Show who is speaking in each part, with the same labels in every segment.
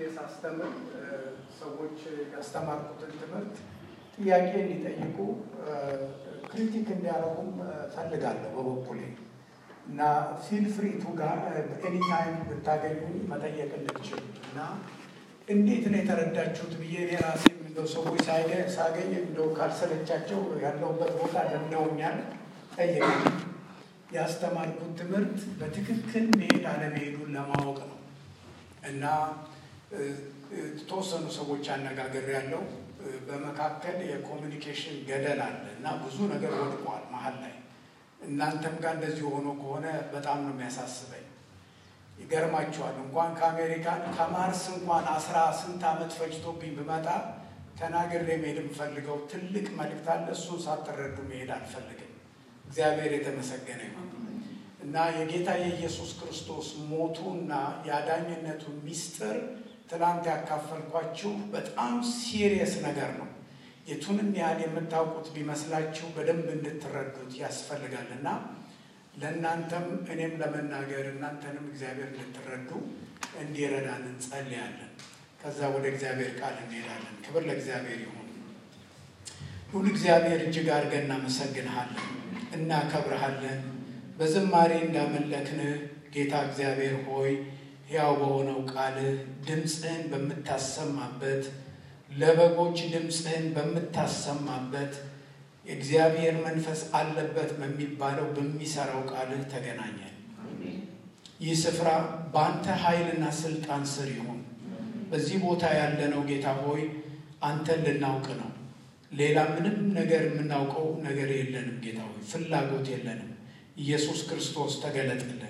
Speaker 1: ሳስተምር ሰዎች ያስተማርኩትን ትምህርት ጥያቄ እንዲጠይቁ ክሪቲክ እንዲያደርጉም ፈልጋለሁ በበኩሌ እና ፊል ፍሪ ቱ ጋር ኤኒታይም ብታገኙ መጠየቅ እንድችል እና እንዴት ነው የተረዳችሁት ብዬ እኔ ራሴ እንደው ሰዎች ሳገኝ እንደው ካልሰለቻቸው ያለሁበት ቦታ ለምደውኛል ጠየቅ ያስተማርኩት ትምህርት በትክክል መሄድ አለመሄዱን ለማወቅ ነው እና የተወሰኑ ሰዎች አነጋገር ያለው በመካከል የኮሚኒኬሽን ገደል አለ እና ብዙ ነገር ወድቋል መሀል ላይ። እናንተም ጋር እንደዚህ ሆኖ ከሆነ በጣም ነው የሚያሳስበኝ። ይገርማችኋል እንኳን ከአሜሪካን ከማርስ እንኳን አስራ ስንት ዓመት ፈጅቶብኝ ብመጣ ተናግሬ መሄድ የምፈልገው ትልቅ መልእክት አለ። እሱን ሳትረዱ መሄድ አልፈልግም። እግዚአብሔር የተመሰገነ ይሁን እና የጌታ የኢየሱስ ክርስቶስ ሞቱና የአዳኝነቱ ሚስጥር ትናንት ያካፈልኳችሁ በጣም ሲሪየስ ነገር ነው። የቱንም ያህል የምታውቁት ቢመስላችሁ በደንብ እንድትረዱት ያስፈልጋል እና ለእናንተም እኔም ለመናገር እናንተንም እግዚአብሔር እንድትረዱ እንዲረዳን እንጸልያለን። ከዛ ወደ እግዚአብሔር ቃል እንሄዳለን። ክብር ለእግዚአብሔር ይሁን። ሁሉ እግዚአብሔር እጅግ አድርገን እናመሰግንሃለን፣ እናከብረሃለን። በዝማሬ እንዳመለክንህ ጌታ እግዚአብሔር ሆይ ሕያው በሆነው ቃልህ ድምፅህን በምታሰማበት ለበጎች ድምፅህን በምታሰማበት የእግዚአብሔር መንፈስ አለበት በሚባለው በሚሰራው ቃልህ ተገናኘን። ይህ ስፍራ በአንተ ኃይልና ስልጣን ስር ይሁን። በዚህ ቦታ ያለነው ጌታ ሆይ አንተን ልናውቅ ነው። ሌላ ምንም ነገር የምናውቀው ነገር የለንም። ጌታ ሆይ ፍላጎት የለንም። ኢየሱስ ክርስቶስ ተገለጥልን።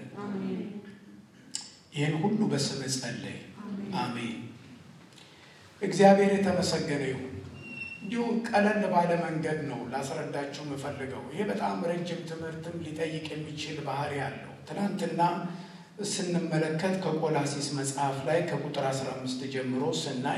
Speaker 1: ይህን ሁሉ በስምህ ጸለይ፣ አሜን። እግዚአብሔር የተመሰገነ ይሁን። እንዲሁ ቀለል ባለ መንገድ ነው ላስረዳችሁ የምፈልገው። ይሄ በጣም ረጅም ትምህርትም ሊጠይቅ የሚችል ባህሪ አለው። ትናንትና ስንመለከት ከቆላሲስ መጽሐፍ ላይ ከቁጥር 15 ጀምሮ ስናይ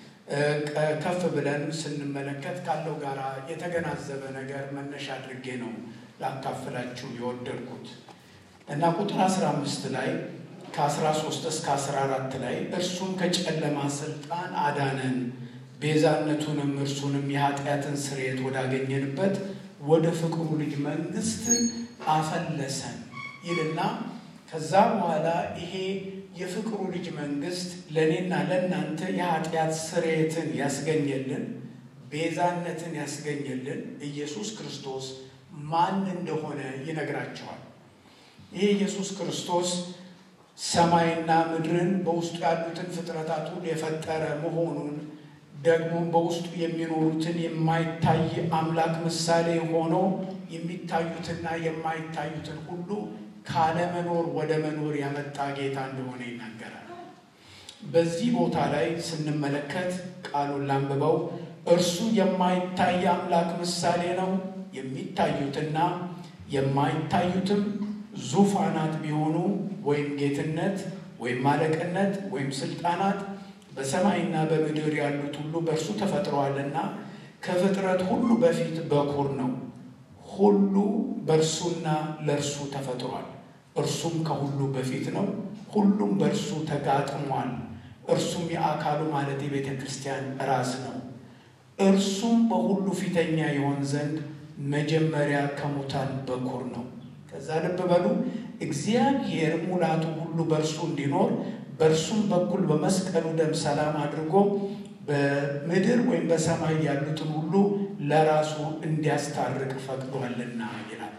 Speaker 1: ከፍ ብለን ስንመለከት ካለው ጋር የተገናዘበ ነገር መነሻ አድርጌ ነው ላካፍላችሁ የወደድኩት እና ቁጥር 15 ላይ ከ13 እስከ 14 ላይ እርሱም ከጨለማ ስልጣን አዳነን ቤዛነቱንም እርሱንም የኃጢአትን ስርየት ወዳገኘንበት ወደ ፍቅሩ ልጅ መንግስት አፈለሰን ይልና ከዛ በኋላ ይሄ የፍቅሩ ልጅ መንግስት ለእኔና ለእናንተ የኃጢአት ስርየትን ያስገኘልን ቤዛነትን ያስገኘልን ኢየሱስ ክርስቶስ ማን እንደሆነ ይነግራቸዋል። ይሄ ኢየሱስ ክርስቶስ ሰማይና ምድርን በውስጡ ያሉትን ፍጥረታት ሁሉ የፈጠረ መሆኑን ደግሞም በውስጡ የሚኖሩትን የማይታይ አምላክ ምሳሌ ሆኖ የሚታዩትና የማይታዩትን ሁሉ ካለመኖር ወደ መኖር ያመጣ ጌታ እንደሆነ ይናገራል። በዚህ ቦታ ላይ ስንመለከት ቃሉን ላንብበው። እርሱ የማይታይ አምላክ ምሳሌ ነው። የሚታዩትና የማይታዩትም ዙፋናት ቢሆኑ ወይም ጌትነት ወይም አለቅነት ወይም ስልጣናት በሰማይና በምድር ያሉት ሁሉ በእርሱ ተፈጥረዋልና ከፍጥረት ሁሉ በፊት በኩር ነው። ሁሉ በእርሱና ለእርሱ ተፈጥሯል። እርሱም ከሁሉ በፊት ነው። ሁሉም በእርሱ ተጋጥሟል። እርሱም የአካሉ ማለት የቤተ ክርስቲያን ራስ ነው። እርሱም በሁሉ ፊተኛ የሆን ዘንድ መጀመሪያ ከሙታን በኩር ነው። ከዛ ልብ በሉ እግዚአብሔር ሙላቱ ሁሉ በእርሱ እንዲኖር በእርሱም በኩል በመስቀሉ ደም ሰላም አድርጎ በምድር ወይም በሰማይ ያሉትን ሁሉ ለራሱ እንዲያስታርቅ ፈቅዷልና ይላል።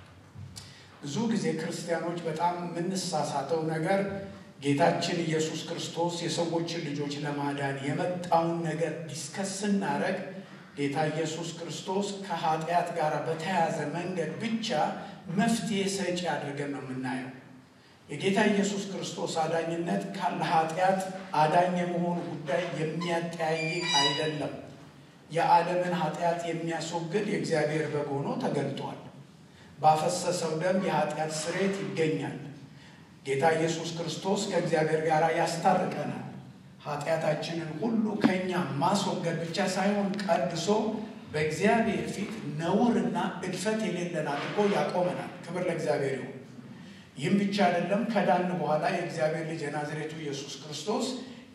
Speaker 1: ብዙ ጊዜ ክርስቲያኖች በጣም የምንሳሳተው ነገር ጌታችን ኢየሱስ ክርስቶስ የሰዎችን ልጆች ለማዳን የመጣውን ነገር ዲስከስ ስናደርግ ጌታ ኢየሱስ ክርስቶስ ከኃጢአት ጋር በተያያዘ መንገድ ብቻ መፍትሄ ሰጪ አድርገን ነው የምናየው። የጌታ ኢየሱስ ክርስቶስ አዳኝነት ለኃጢአት አዳኝ የመሆኑ ጉዳይ የሚያጠያይቅ አይደለም። የዓለምን ኃጢአት የሚያስወግድ የእግዚአብሔር በግ ሆኖ ተገልጧል። ባፈሰሰው ደም የኃጢአት ስርየት ይገኛል። ጌታ ኢየሱስ ክርስቶስ ከእግዚአብሔር ጋር ያስታርቀናል። ኃጢአታችንን ሁሉ ከእኛ ማስወገድ ብቻ ሳይሆን ቀድሶ በእግዚአብሔር ፊት ነውርና እድፈት የሌለን አድርጎ ያቆመናል። ክብር ለእግዚአብሔር ይሁን። ይህም ብቻ አይደለም። ከዳን በኋላ የእግዚአብሔር ልጅ የናዝሬቱ ኢየሱስ ክርስቶስ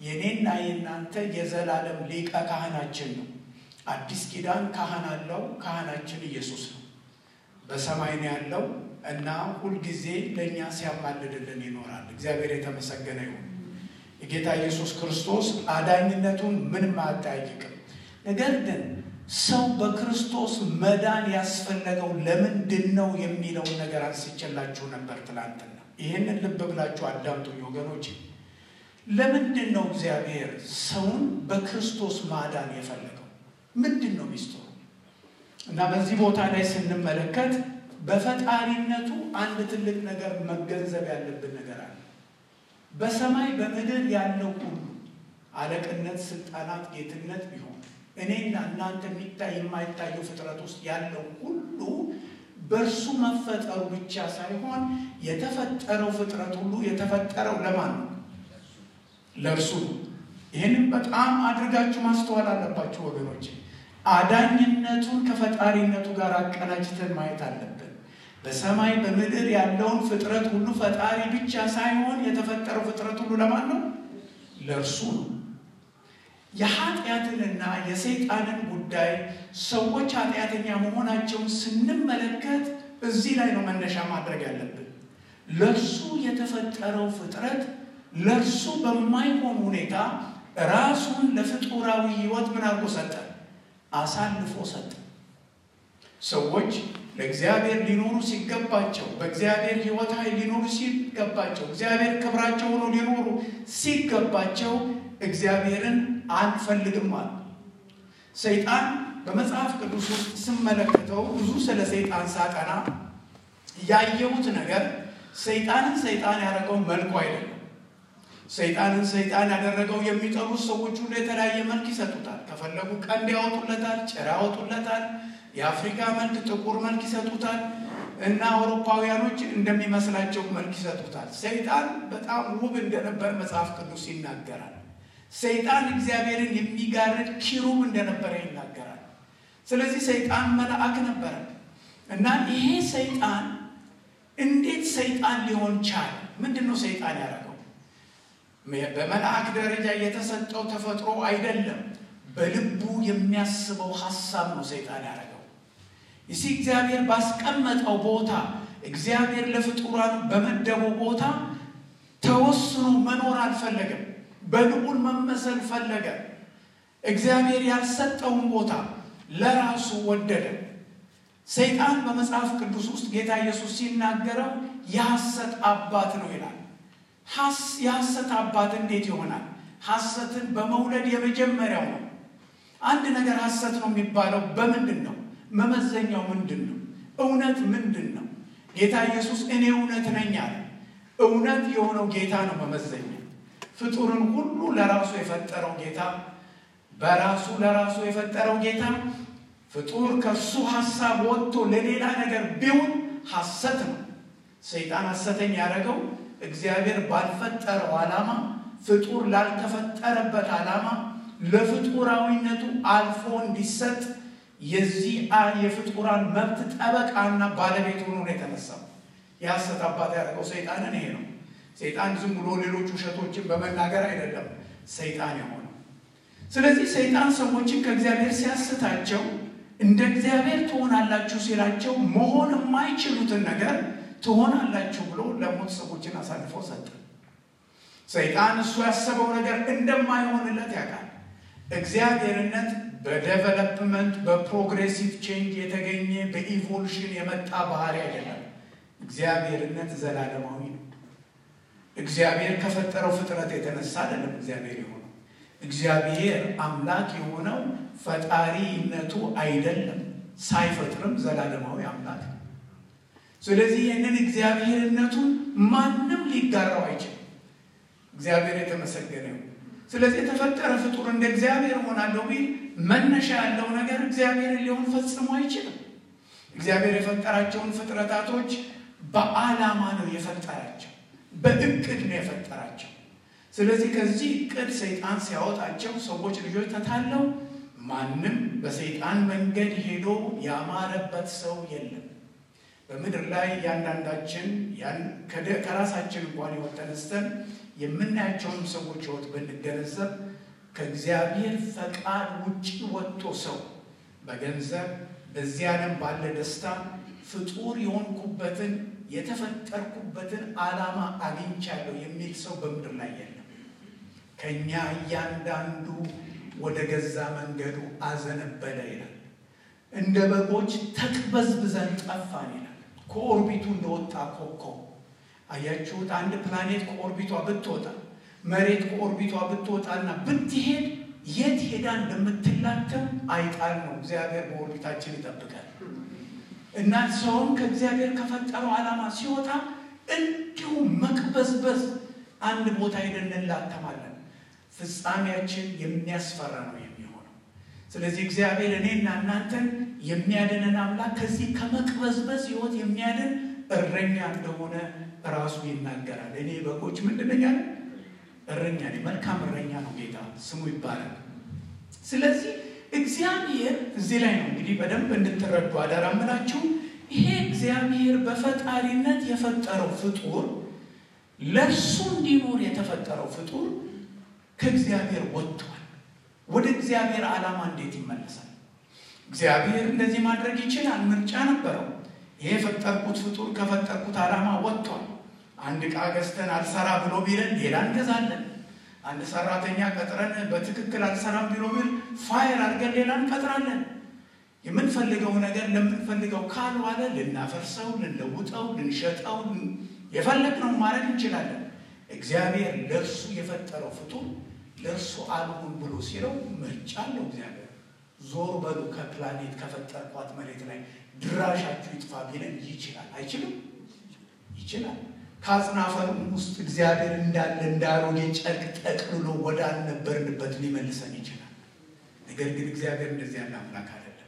Speaker 1: የኔና የእናንተ የዘላለም ሊቀ ካህናችን ነው። አዲስ ኪዳን ካህን አለው። ካህናችን ኢየሱስ ነው። በሰማይ ነው ያለው እና ሁልጊዜ ለእኛ ሲያማልድልን ይኖራል። እግዚአብሔር የተመሰገነ ይሁን። የጌታ ኢየሱስ ክርስቶስ አዳኝነቱን ምንም አያጠያይቅም። ነገር ግን ሰው በክርስቶስ መዳን ያስፈለገው ለምንድን ነው የሚለውን ነገር አንስቼላችሁ ነበር ትላንትና። ይህንን ልብ ብላችሁ አዳምጡኝ ወገኖች። ለምንድን ነው እግዚአብሔር ሰውን በክርስቶስ ማዳን የፈለገው? ምንድን ነው ሚስጥሩ? እና በዚህ ቦታ ላይ ስንመለከት በፈጣሪነቱ አንድ ትልቅ ነገር መገንዘብ ያለብን ነገር አለ። በሰማይ በምድር ያለው ሁሉ አለቅነት፣ ስልጣናት፣ ጌትነት ቢሆን እኔና እናንተ የሚታይ የማይታየው ፍጥረት ውስጥ ያለው ሁሉ በእርሱ መፈጠሩ ብቻ ሳይሆን የተፈጠረው ፍጥረት ሁሉ የተፈጠረው ለማን ነው? ለእርሱ ነው። ይህንም በጣም አድርጋችሁ ማስተዋል አለባችሁ ወገኖች። አዳኝነቱን ከፈጣሪነቱ ጋር አቀናጅተን ማየት አለብን። በሰማይ በምድር ያለውን ፍጥረት ሁሉ ፈጣሪ ብቻ ሳይሆን የተፈጠረው ፍጥረት ሁሉ ለማን ነው? ለእርሱ ነው። የኃጢአትንና የሰይጣንን ጉዳይ ሰዎች ኃጢአተኛ መሆናቸውን ስንመለከት እዚህ ላይ ነው መነሻ ማድረግ ያለብን። ለእርሱ የተፈጠረው ፍጥረት ለእርሱ በማይሆን ሁኔታ ራሱን ለፍጡራዊ ሕይወት ምን አድርጎ ሰጠ? አሳልፎ ሰጠ። ሰዎች ለእግዚአብሔር ሊኖሩ ሲገባቸው፣ በእግዚአብሔር ሕይወት ኃይል ሊኖሩ ሲገባቸው፣ እግዚአብሔር ክብራቸው ሆኖ ሊኖሩ ሲገባቸው እግዚአብሔርን አንፈልግም አሉ። ሰይጣን በመጽሐፍ ቅዱስ ውስጥ ስመለከተው ብዙ ስለ ሰይጣን ሳጠና ያየሁት ነገር ሰይጣንን ሰይጣን ያደረገው መልኩ አይደለም። ሰይጣንን ሰይጣን ያደረገው የሚጠሩት ሰዎች ሁሉ የተለያየ መልክ ይሰጡታል። ከፈለጉ ቀንድ ያወጡለታል፣ ጭራ ያወጡለታል፣ የአፍሪካ መልክ፣ ጥቁር መልክ ይሰጡታል እና አውሮፓውያኖች እንደሚመስላቸው መልክ ይሰጡታል። ሰይጣን በጣም ውብ እንደነበር መጽሐፍ ቅዱስ ይናገራል። ሰይጣን እግዚአብሔርን የሚጋርድ ኪሩብ እንደነበረ ይናገራል። ስለዚህ ሰይጣን መልአክ ነበረ እና ይሄ ሰይጣን እንዴት ሰይጣን ሊሆን ቻለ? ምንድን ነው ሰይጣን ያደረገው? በመልአክ ደረጃ የተሰጠው ተፈጥሮ አይደለም። በልቡ የሚያስበው ሀሳብ ነው ሰይጣን ያደረገው። ይሲ እግዚአብሔር ባስቀመጠው ቦታ እግዚአብሔር ለፍጡራን በመደበው ቦታ ተወስኖ መኖር አልፈለገም። በልዑል መመሰል ፈለገ። እግዚአብሔር ያልሰጠውን ቦታ ለራሱ ወደደ። ሰይጣን በመጽሐፍ ቅዱስ ውስጥ ጌታ ኢየሱስ ሲናገረው የሐሰት አባት ነው ይላል። የሐሰት አባት እንዴት ይሆናል? ሐሰትን በመውለድ የመጀመሪያው ነው። አንድ ነገር ሐሰት ነው የሚባለው በምንድን ነው? መመዘኛው ምንድን ነው? እውነት ምንድን ነው? ጌታ ኢየሱስ እኔ እውነት ነኝ አለ። እውነት የሆነው ጌታ ነው መመዘኛ። ፍጡርን ሁሉ ለራሱ የፈጠረው ጌታ በራሱ ለራሱ የፈጠረው ጌታ ፍጡር ከእሱ ሐሳብ ወጥቶ ለሌላ ነገር ቢሆን ሐሰት ነው። ሰይጣን ሐሰተኛ ያደረገው እግዚአብሔር ባልፈጠረው ዓላማ ፍጡር ላልተፈጠረበት ዓላማ ለፍጡራዊነቱ አልፎ እንዲሰጥ የዚህ የፍጡራን መብት ጠበቃና ባለቤት ሆኖ ነው የተነሳው። የሐሰት አባት ያደረገው ሰይጣንን ይሄ ነው። ሰይጣን ዝም ብሎ ሌሎች ውሸቶችን በመናገር አይደለም ሰይጣን የሆነው። ስለዚህ ሰይጣን ሰዎችን ከእግዚአብሔር ሲያስታቸው እንደ እግዚአብሔር ትሆናላችሁ ሲላቸው መሆን የማይችሉትን ነገር ትሆናላችሁ ብሎ ለሞት ሰዎችን አሳልፎ ሰጠ። ሰይጣን እሱ ያሰበው ነገር እንደማይሆንለት ያውቃል። እግዚአብሔርነት በዴቨሎፕመንት በፕሮግሬሲቭ ቼንጅ የተገኘ በኢቮሉሽን የመጣ ባህሪ አይደለም። እግዚአብሔርነት ዘላለማዊ ነው። እግዚአብሔር ከፈጠረው ፍጥረት የተነሳ አይደለም እግዚአብሔር የሆነው። እግዚአብሔር አምላክ የሆነው ፈጣሪነቱ አይደለም፣ ሳይፈጥርም ዘላለማዊ አምላክ ነው። ስለዚህ ይህንን እግዚአብሔርነቱን ማንም ሊጋራው አይችልም። እግዚአብሔር የተመሰገነ ይሁን። ስለዚህ የተፈጠረ ፍጡር እንደ እግዚአብሔር ሆናለሁ ቢል መነሻ ያለው ነገር እግዚአብሔርን ሊሆን ፈጽሞ አይችልም። እግዚአብሔር የፈጠራቸውን ፍጥረታቶች በዓላማ ነው የፈጠራቸው፣ በእቅድ ነው የፈጠራቸው። ስለዚህ ከዚህ እቅድ ሰይጣን ሲያወጣቸው ሰዎች ልጆች ተታለው ማንም በሰይጣን መንገድ ሄዶ ያማረበት ሰው የለም። በምድር ላይ እያንዳንዳችን ከራሳችን እንኳን ሕይወት ተነስተን የምናያቸውንም ሰዎች ሕይወት ብንገነዘብ ከእግዚአብሔር ፈቃድ ውጭ ወጥቶ ሰው በገንዘብ በዚህ ዓለም ባለ ደስታ ፍጡር የሆንኩበትን የተፈጠርኩበትን ዓላማ አግኝቻለሁ የሚል ሰው በምድር ላይ የለም። ከእኛ እያንዳንዱ ወደ ገዛ መንገዱ አዘነበለ ይላል። እንደ በጎች ተቅበዝብዘን ጠፋን ይላል። ከኦርቢቱ እንደወጣ ኮከብ አያችሁት? አንድ ፕላኔት ከኦርቢቷ ብትወጣ መሬት ከኦርቢቷ ብትወጣና ብትሄድ የት ሄዳ እንደምትላተም አይጣል ነው። እግዚአብሔር በኦርቢታችን ይጠብቃል። እና ሰውም ከእግዚአብሔር ከፈጠረው ዓላማ ሲወጣ እንዲሁ መቅበዝበዝ አንድ ቦታ ሄደን እንላተማለን። ፍጻሜያችን የሚያስፈራ ነው የሚሆነው። ስለዚህ እግዚአብሔር እኔና እናንተን የሚያድነን አምላክ ከዚህ ከመቅበዝበዝ ሕይወት የሚያድን እረኛ እንደሆነ ራሱ ይናገራል። እኔ በጎች ምንድን ነኝ አለ? እረኛ ነኝ። መልካም እረኛ ነው ጌታ ስሙ ይባላል። ስለዚህ እግዚአብሔር እዚህ ላይ ነው እንግዲህ በደንብ እንድትረዱ አደራ ምላችሁ። ይሄ እግዚአብሔር በፈጣሪነት የፈጠረው ፍጡር ለእርሱ እንዲኖር የተፈጠረው ፍጡር ከእግዚአብሔር ወጥቷል። ወደ እግዚአብሔር ዓላማ እንዴት ይመለሳል? እግዚአብሔር እንደዚህ ማድረግ ይችላል። ምርጫ ነበረው። ይሄ የፈጠርኩት ፍጡር ከፈጠርኩት ዓላማ ወጥቷል። አንድ ዕቃ ገዝተን አልሰራ ብሎ ቢለን ሌላ እንገዛለን። አንድ ሰራተኛ ቀጥረን በትክክል አልሰራም ቢሎ ቢል ፋይር አድርገን ሌላ እንቀጥራለን። የምንፈልገው ነገር ለምንፈልገው ካልዋለ ልናፈርሰው፣ ልንለውጠው፣ ልንሸጠው የፈለግነው ማድረግ እንችላለን። እግዚአብሔር ለእርሱ የፈጠረው ፍጡር ለእርሱ አልሁን ብሎ ሲለው ምርጫ አለው። እግዚአብሔር ዞር በሉ ከፕላኔት ከፈጠርኳት መሬት ላይ ድራሻችሁ ይጥፋ ቢለን ይችላል? አይችልም? ይችላል። ከአጽናፈርም ውስጥ እግዚአብሔር እንዳለ እንዳሮጌ ጨርቅ ጠቅልሎ ወደ አልነበርንበት ሊመልሰን ይችላል። ነገር ግን እግዚአብሔር እንደዚህ ያለ አምላክ አይደለም።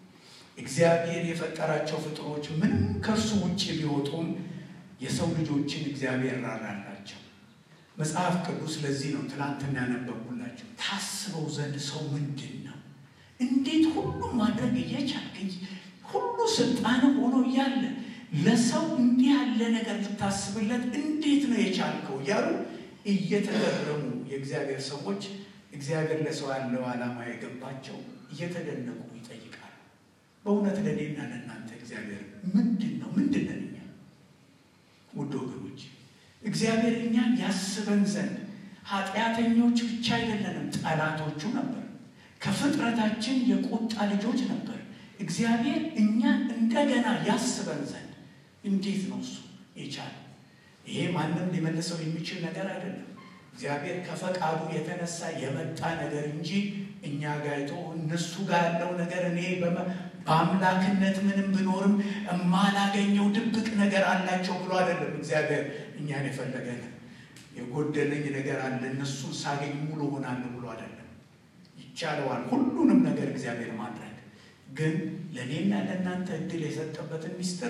Speaker 1: እግዚአብሔር የፈጠራቸው ፍጡሮች ምንም ከእርሱ ውጭ ቢወጡም የሰው ልጆችን እግዚአብሔር ራራላቸው። መጽሐፍ ቅዱስ ለዚህ ነው ትናንትና ያነበብኩላቸው። ታስበው ዘንድ ሰው ምንድን ነው? እንዴት ሁሉም ማድረግ እየቻልክ ሁሉ ስልጣን ሆኖ እያለ ለሰው እንዲህ ያለ ነገር ልታስብለት እንዴት ነው የቻልከው? እያሉ እየተገረሙ የእግዚአብሔር ሰዎች እግዚአብሔር ለሰው ያለው ዓላማ የገባቸው እየተደነቁ ይጠይቃሉ። በእውነት ለእኔና ለእናንተ እግዚአብሔር ምንድን ነው? ምንድን ነን እኛ? ውድ ወገኖች እግዚአብሔር እኛን ያስበን ዘንድ ኃጢአተኞች ብቻ አይደለንም፣ ጠላቶቹ ነበር። ከፍጥረታችን የቁጣ ልጆች ነበር። እግዚአብሔር እኛን እንደገና ያስበን ዘንድ እንዴት ነው እሱ የቻለው? ይሄ ማንም ሊመልሰው የሚችል ነገር አይደለም። እግዚአብሔር ከፈቃዱ የተነሳ የመጣ ነገር እንጂ እኛ ጋይቶ እነሱ ጋር ያለው ነገር እኔ በአምላክነት ምንም ብኖርም የማላገኘው ድብቅ ነገር አላቸው ብሎ አይደለም። እግዚአብሔር እኛን የፈለገን የጎደለኝ ነገር አለ እነሱን ሳገኝ ሙሉ ሆናለሁ ብሎ አይደለም። ይቻለዋል ሁሉንም ነገር እግዚአብሔር ማድረግ ግን ለእኔና ለእናንተ እድል የሰጠበትን ሚስጥር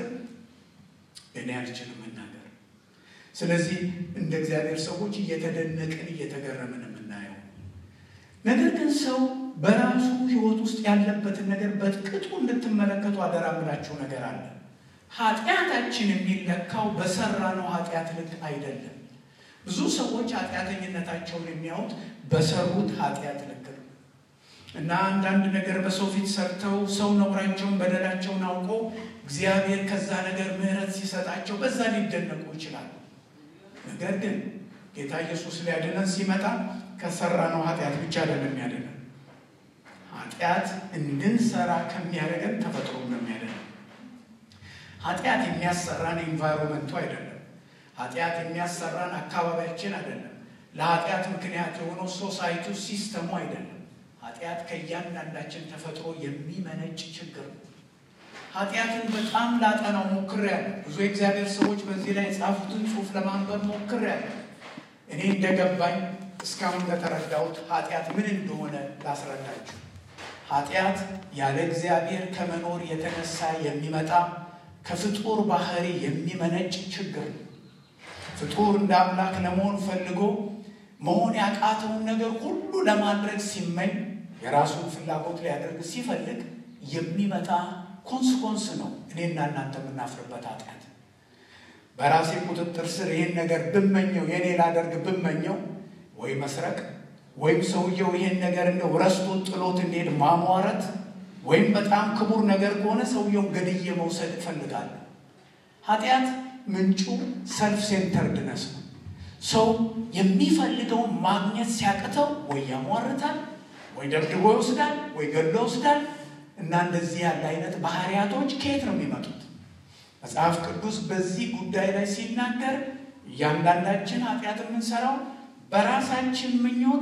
Speaker 1: እኔ አልችልም መናገር። ስለዚህ እንደ እግዚአብሔር ሰዎች እየተደነቅን እየተገረምን የምናየው ነገር ግን ሰው በራሱ ሕይወት ውስጥ ያለበትን ነገር በጥቅጡ እንድትመለከቱ አደራ ምላችሁ ነገር አለ። ኃጢአታችን የሚለካው በሰራነው ኃጢአት ልክ አይደለም። ብዙ ሰዎች ኃጢአተኝነታቸውን የሚያዩት በሰሩት ኃጢአት ልክ ነው እና አንዳንድ ነገር በሰው ፊት ሰርተው ሰው ነውራቸውን በደላቸውን አውቀው እግዚአብሔር ከዛ ነገር ምሕረት ሲሰጣቸው በዛ ሊደነቁ ይችላሉ። ነገር ግን ጌታ ኢየሱስ ሊያድነን ሲመጣ ከሰራነው ኃጢአት ብቻ አይደለም ያድነን። ኃጢአት እንድንሰራ ከሚያደርገን ተፈጥሮ ነው የሚያድነን። ኃጢአት የሚያሰራን ኤንቫይሮመንቱ አይደለም። ኃጢአት የሚያሰራን አካባቢያችን አይደለም። ለኃጢአት ምክንያት የሆነው ሶሳይቱ ሲስተሙ አይደለም። ኃጢአት ከእያንዳንዳችን ተፈጥሮ የሚመነጭ ችግር ነው። ኃጢአትን በጣም ላጠናው ሞክሬያለሁ። ብዙ የእግዚአብሔር ሰዎች በዚህ ላይ የጻፉትን ጽሑፍ ለማንበብ ሞክሬያለሁ። እኔ እንደገባኝ እስካሁን ለተረዳሁት ኃጢአት ምን እንደሆነ ላስረዳችሁ። ኃጢአት ያለ እግዚአብሔር ከመኖር የተነሳ የሚመጣ ከፍጡር ባህሪ የሚመነጭ ችግር ነው። ፍጡር እንደ አምላክ ለመሆን ፈልጎ መሆን ያቃተውን ነገር ሁሉ ለማድረግ ሲመኝ የራሱን ፍላጎት ሊያደርግ ሲፈልግ የሚመጣ ኮንስኮንስ ነው። እኔና እናንተ የምናፍርበት ኃጢአት በራሴ ቁጥጥር ስር ይህን ነገር ብመኘው የኔ ላደርግ ብመኘው ወይ መስረቅ ወይም ሰውየው ይህን ነገር እንደው ረስቶ ጥሎት እንዲሄድ ማሟረት ወይም በጣም ክቡር ነገር ከሆነ ሰውየውን ገድዬ መውሰድ እፈልጋለሁ። ኃጢአት ምንጩ ሰልፍ ሴንተርድነስ ነው። ሰው የሚፈልገውን ማግኘት ሲያቅተው ወይ ያሟርታል፣ ወይ ደብድቦ ይወስዳል፣ ወይ ገድሎ ይወስዳል። እና እንደዚህ ያለ አይነት ባህሪያቶች ከየት ነው የሚመጡት? መጽሐፍ ቅዱስ በዚህ ጉዳይ ላይ ሲናገር እያንዳንዳችን ኃጢአት የምንሰራው በራሳችን ምኞት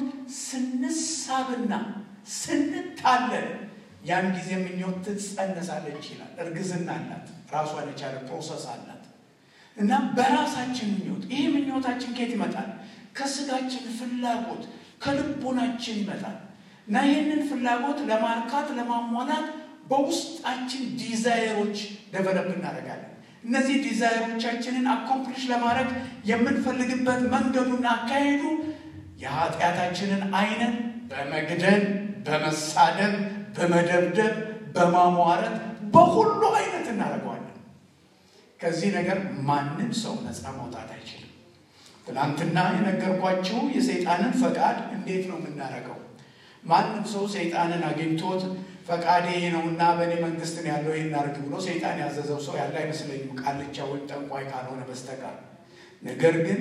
Speaker 1: ስንሳብና ስንታለል ያን ጊዜ ምኞት ትጸነሳለች ይላል። እርግዝና አላት፣ ራሷን የቻለ ፕሮሰስ አላት። እና በራሳችን ምኞት ይህ ምኞታችን ከየት ይመጣል? ከስጋችን ፍላጎት ከልቦናችን ይመጣል። እና ይህንን ፍላጎት ለማርካት ለማሟላት በውስጣችን ዲዛይሮች ደቨለፕ እናደርጋለን። እነዚህ ዲዛይሮቻችንን አኮምፕሊሽ ለማድረግ የምንፈልግበት መንገዱና አካሄዱ የኃጢአታችንን አይነት በመግደል፣ በመሳደብ፣ በመደብደብ፣ በማሟረት በሁሉ አይነት እናደርገዋለን። ከዚህ ነገር ማንም ሰው ነፃ መውጣት አይችልም። ትናንትና የነገርኳችሁ የሰይጣንን ፈቃድ እንዴት ነው የምናደርገው? ማንም ሰው ሰይጣንን አግኝቶት ፈቃዴ ነውና በእኔ መንግስት ነው ያለው ይህን አድርግ ብሎ ሰይጣን ያዘዘው ሰው ያለ አይመስለኝም፣ ቃልቻ ወይም ጠንቋይ ካልሆነ በስተቀር። ነገር ግን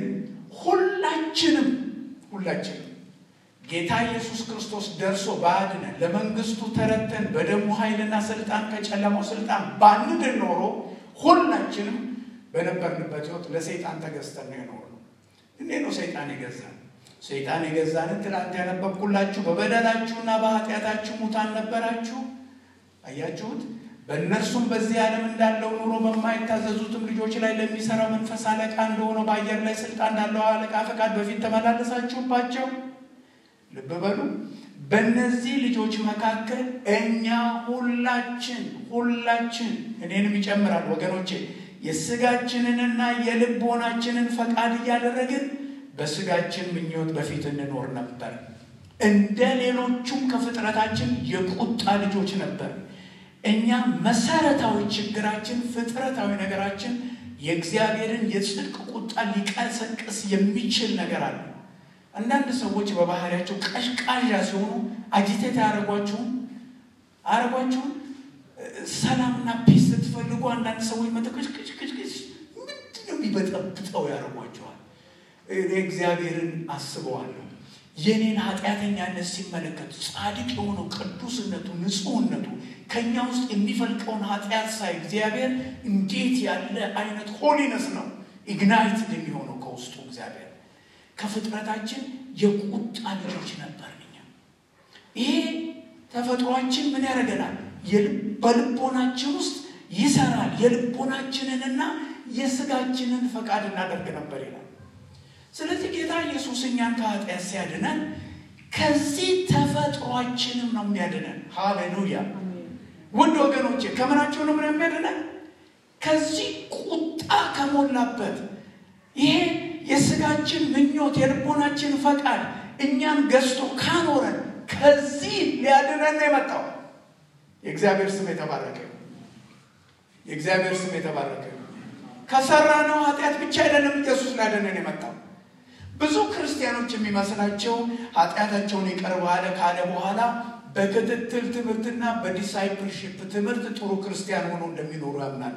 Speaker 1: ሁላችንም ሁላችንም ጌታ ኢየሱስ ክርስቶስ ደርሶ ባያድነን ለመንግስቱ ተረተን በደሙ ኃይልና ስልጣን ከጨለማው ስልጣን ባንድን ኖሮ ሁላችንም በነበርንበት ህይወት ለሰይጣን ተገዝተን ነው የኖርነው። እንዴት ነው ሰይጣን የገዛን? ሰይጣን የገዛንን ትናንት ያነበብኩላችሁ በበደላችሁና በኃጢአታችሁ ሙታን ነበራችሁ። አያችሁት? በእነርሱም በዚህ ዓለም እንዳለው ኑሮ በማይታዘዙትም ልጆች ላይ ለሚሰራው መንፈስ አለቃ እንደሆነው በአየር ላይ ስልጣን እንዳለው አለቃ ፈቃድ በፊት ተመላለሳችሁባቸው። ልብ በሉ። በእነዚህ ልጆች መካከል እኛ ሁላችን ሁላችን እኔንም ይጨምራል ወገኖቼ የስጋችንንና የልቦናችንን ፈቃድ እያደረግን በስጋችን ምኞት በፊት እንኖር ነበር። እንደ ሌሎቹም ከፍጥረታችን የቁጣ ልጆች ነበር። እኛ መሰረታዊ ችግራችን ፍጥረታዊ ነገራችን የእግዚአብሔርን የጽድቅ ቁጣ ሊቀሰቅስ የሚችል ነገር አለ። አንዳንድ ሰዎች በባህሪያቸው ቀዥቃዣ ሲሆኑ አጂቴት አያደርጓችሁም አያደርጓችሁም። ሰላምና ፒስ ስትፈልጉ አንዳንድ ሰዎች መጠቀጭቅጭቅጭቅጭ ምንድን ነው የሚበጠብጠው ያደርጓቸዋል። እኔ እግዚአብሔርን አስበዋለሁ። የኔን ኃጢአተኛነት ሲመለከቱ ጻድቅ የሆነው ቅዱስነቱ፣ ንጹሕነቱ ከእኛ ውስጥ የሚፈልቀውን ኃጢአት ሳይ እግዚአብሔር እንዴት ያለ አይነት ሆሊነስ ነው ኢግናይትድ የሚሆነው ከውስጡ እግዚአብሔር። ከፍጥረታችን የቁጣ ልጆች ነበር እኛ። ይሄ ተፈጥሯችን ምን ያደርገናል? በልቦናችን ውስጥ ይሰራል። የልቦናችንንና የስጋችንን ፈቃድ እናደርግ ነበር ይላል። ስለዚህ ጌታ ኢየሱስ እኛን ከኃጢአት ሲያድነን ከዚህ ተፈጥሯችንም ነው የሚያድነን። ሃሌሉያ! ውድ ወገኖቼ ከምናቸው ነው ምን የሚያድነን? ከዚህ ቁጣ ከሞላበት ይሄ የስጋችን ምኞት የልቦናችን ፈቃድ እኛን ገዝቶ ካኖረን ከዚህ ሊያድነን ነው የመጣው። የእግዚአብሔር ስም የተባረከ የእግዚአብሔር ስም የተባረከ ከሰራነው ኃጢአት ብቻ አይደለም ኢየሱስ ሊያድነን የመጣው። ብዙ ክርስቲያኖች የሚመስላቸው ኃጢአታቸውን ይቅር ባለ ካለ በኋላ በክትትል ትምህርትና በዲሳይፕልሺፕ ትምህርት ጥሩ ክርስቲያን ሆኖ እንደሚኖሩ ያምናሉ።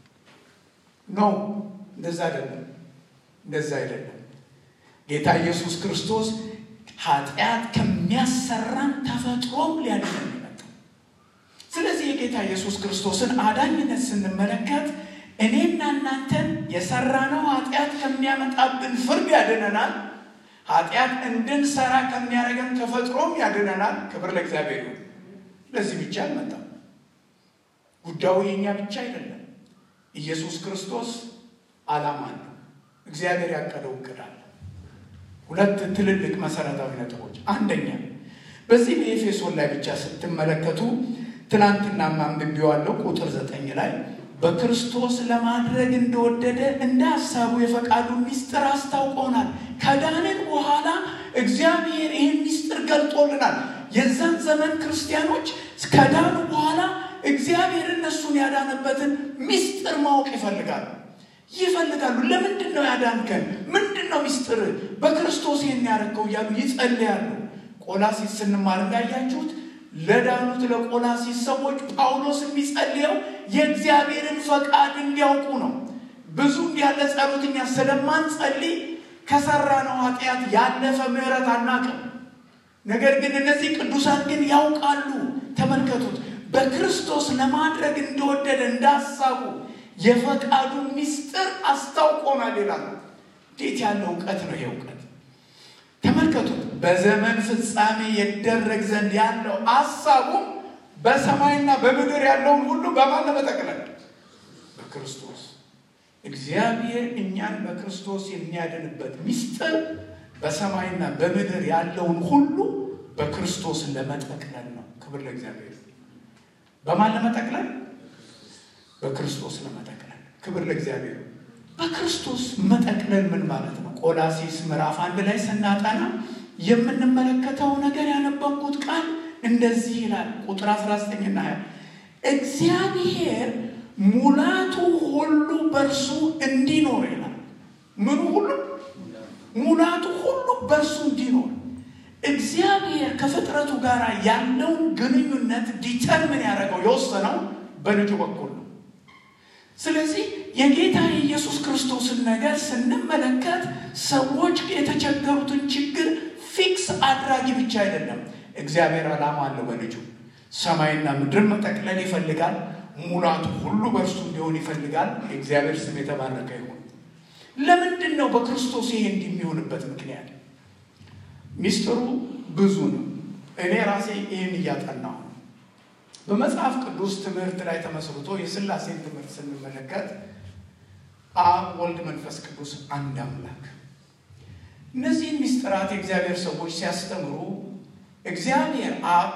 Speaker 1: ኖ እንደዛ አይደለም፣ እንደዛ አይደለም። ጌታ ኢየሱስ ክርስቶስ ኃጢአት ከሚያሰራን ተፈጥሮም ሊያድነን የመጣው። ስለዚህ የጌታ ኢየሱስ ክርስቶስን አዳኝነት ስንመለከት እኔና እናንተን የሰራነው ኃጢአት ከሚያመጣብን ፍርድ ያድነናል። ኃጢአት እንድንሰራ ከሚያደርገን ተፈጥሮም ያድነናል። ክብር ለእግዚአብሔር ይሁን። ለዚህ ብቻ አልመጣም። ጉዳዩ የእኛ ብቻ አይደለም። ኢየሱስ ክርስቶስ ዓላማ አለው። እግዚአብሔር ያቀደው እቅድ አለ። ሁለት ትልልቅ መሰረታዊ ነጥቦች። አንደኛ በዚህ በኤፌሶን ላይ ብቻ ስትመለከቱ ትናንትና ማንብቤዋለሁ ቁጥር ዘጠኝ ላይ በክርስቶስ ለማድረግ እንደወደደ እንደ ሀሳቡ የፈቃዱን ምስጢር አስታውቆናል። ከዳንን በኋላ እግዚአብሔር ይህን ምስጢር ገልጦልናል። የዛን ዘመን ክርስቲያኖች ከዳኑ በኋላ እግዚአብሔር እነሱን ያዳነበትን ምስጢር ማወቅ ይፈልጋሉ። ይፈልጋሉ። ለምንድን ነው ያዳንከን? ምንድን ነው ሚስጥር? በክርስቶስ ይህን ያደረገው እያሉ ይጸልያሉ። ቆላሲስ ስንማር እንዳያችሁት ለዳኑት ለቆላሲስ ሰዎች ጳውሎስ የሚጸልየው የእግዚአብሔርን ፈቃድ እንዲያውቁ ነው። ብዙ ያለ ጸሎት እኛ ስለማንጸልይ ከሰራነው ኃጢአት ያለፈ ምሕረት አናቅም። ነገር ግን እነዚህ ቅዱሳን ግን ያውቃሉ። ተመልከቱት። በክርስቶስ ለማድረግ እንደወደደ እንዳሳቡ የፈቃዱ ምስጢር አስታውቆናል ይላሉ። እንዴት ያለ እውቀት ነው ይሄ እውቀት! ተመልከቱት። በዘመን ፍጻሜ ይደረግ ዘንድ ያለው አሳቡም በሰማይና በምድር ያለውን ሁሉ በማን ለመጠቅለል በክርስቶስ እግዚአብሔር እኛን በክርስቶስ የሚያድንበት ምስጢር በሰማይና በምድር ያለውን ሁሉ በክርስቶስ ለመጠቅለል ነው። ክብር ለእግዚአብሔር። በማን ለመጠቅለል? በክርስቶስ ለመጠቅለል። ክብር ለእግዚአብሔር። በክርስቶስ መጠቅለል ምን ማለት ነው? ቆላሲስ ምዕራፍ አንድ ላይ ስናጠና የምንመለከተው ነገር ያነበብኩት ቃል እንደዚህ ይላል። ቁጥር 19 እና 20 እግዚአብሔር ሙላቱ ሁሉ በእርሱ እንዲኖር ይላል። ምኑ ሁሉ ሙላቱ ሁሉ በእርሱ እንዲኖር እግዚአብሔር ከፍጥረቱ ጋር ያለውን ግንኙነት ዲተርምን ያደረገው የወሰነው በልጁ በኩል ነው። ስለዚህ የጌታ የኢየሱስ ክርስቶስን ነገር ስንመለከት ሰዎች የተቸገሩትን ችግር ፊክስ አድራጊ ብቻ አይደለም። እግዚአብሔር ዓላማ አለው በልጁ ሰማይና ምድር መጠቅለል ይፈልጋል። ሙላቱ ሁሉ በእርሱ እንዲሆን ይፈልጋል። የእግዚአብሔር ስም የተባረከ ይሁን። ለምንድን ነው በክርስቶስ ይሄ እንዲህ የሚሆንበት ምክንያት? ሚስጥሩ ብዙ ነው። እኔ ራሴ ይህን እያጠናሁ ነው። በመጽሐፍ ቅዱስ ትምህርት ላይ ተመስርቶ የሥላሴን ትምህርት ስንመለከት አብ፣ ወልድ፣ መንፈስ ቅዱስ አንድ አምላክ። እነዚህን ሚስጥራት የእግዚአብሔር ሰዎች ሲያስተምሩ እግዚአብሔር አብ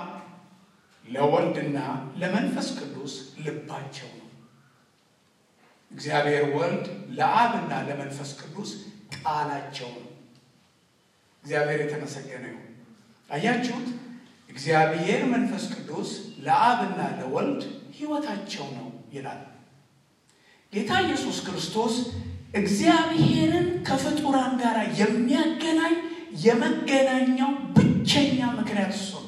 Speaker 1: ለወልድና ለመንፈስ ቅዱስ ልባቸው ነው። እግዚአብሔር ወልድ ለአብና ለመንፈስ ቅዱስ ቃላቸው ነው። እግዚአብሔር የተመሰገነ ይሁን። አያችሁት? እግዚአብሔር መንፈስ ቅዱስ ለአብና ለወልድ ሕይወታቸው ነው ይላል። ጌታ ኢየሱስ ክርስቶስ እግዚአብሔርን ከፍጡራን ጋር የሚያገናኝ የመገናኛው ብቸኛ ምክንያት እሱ ነው።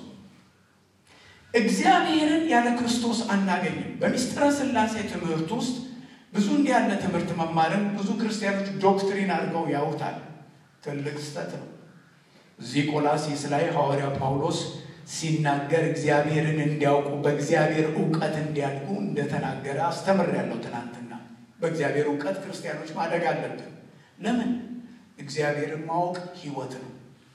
Speaker 1: እግዚአብሔርን ያለ ክርስቶስ አናገኝም። በምስጢረ ሥላሴ ትምህርት ውስጥ ብዙ እንዲህ ያለ ትምህርት መማርን ብዙ ክርስቲያኖች ዶክትሪን አድርገው ያውታል። ትልቅ ስህተት ነው። እዚህ ቆላሲስ ላይ ሐዋርያ ጳውሎስ ሲናገር እግዚአብሔርን እንዲያውቁ በእግዚአብሔር እውቀት እንዲያድጉ እንደተናገረ አስተምሬያለሁ ትናንትና። በእግዚአብሔር እውቀት ክርስቲያኖች ማደግ አለብን። ለምን? እግዚአብሔርን ማወቅ ሕይወት ነው።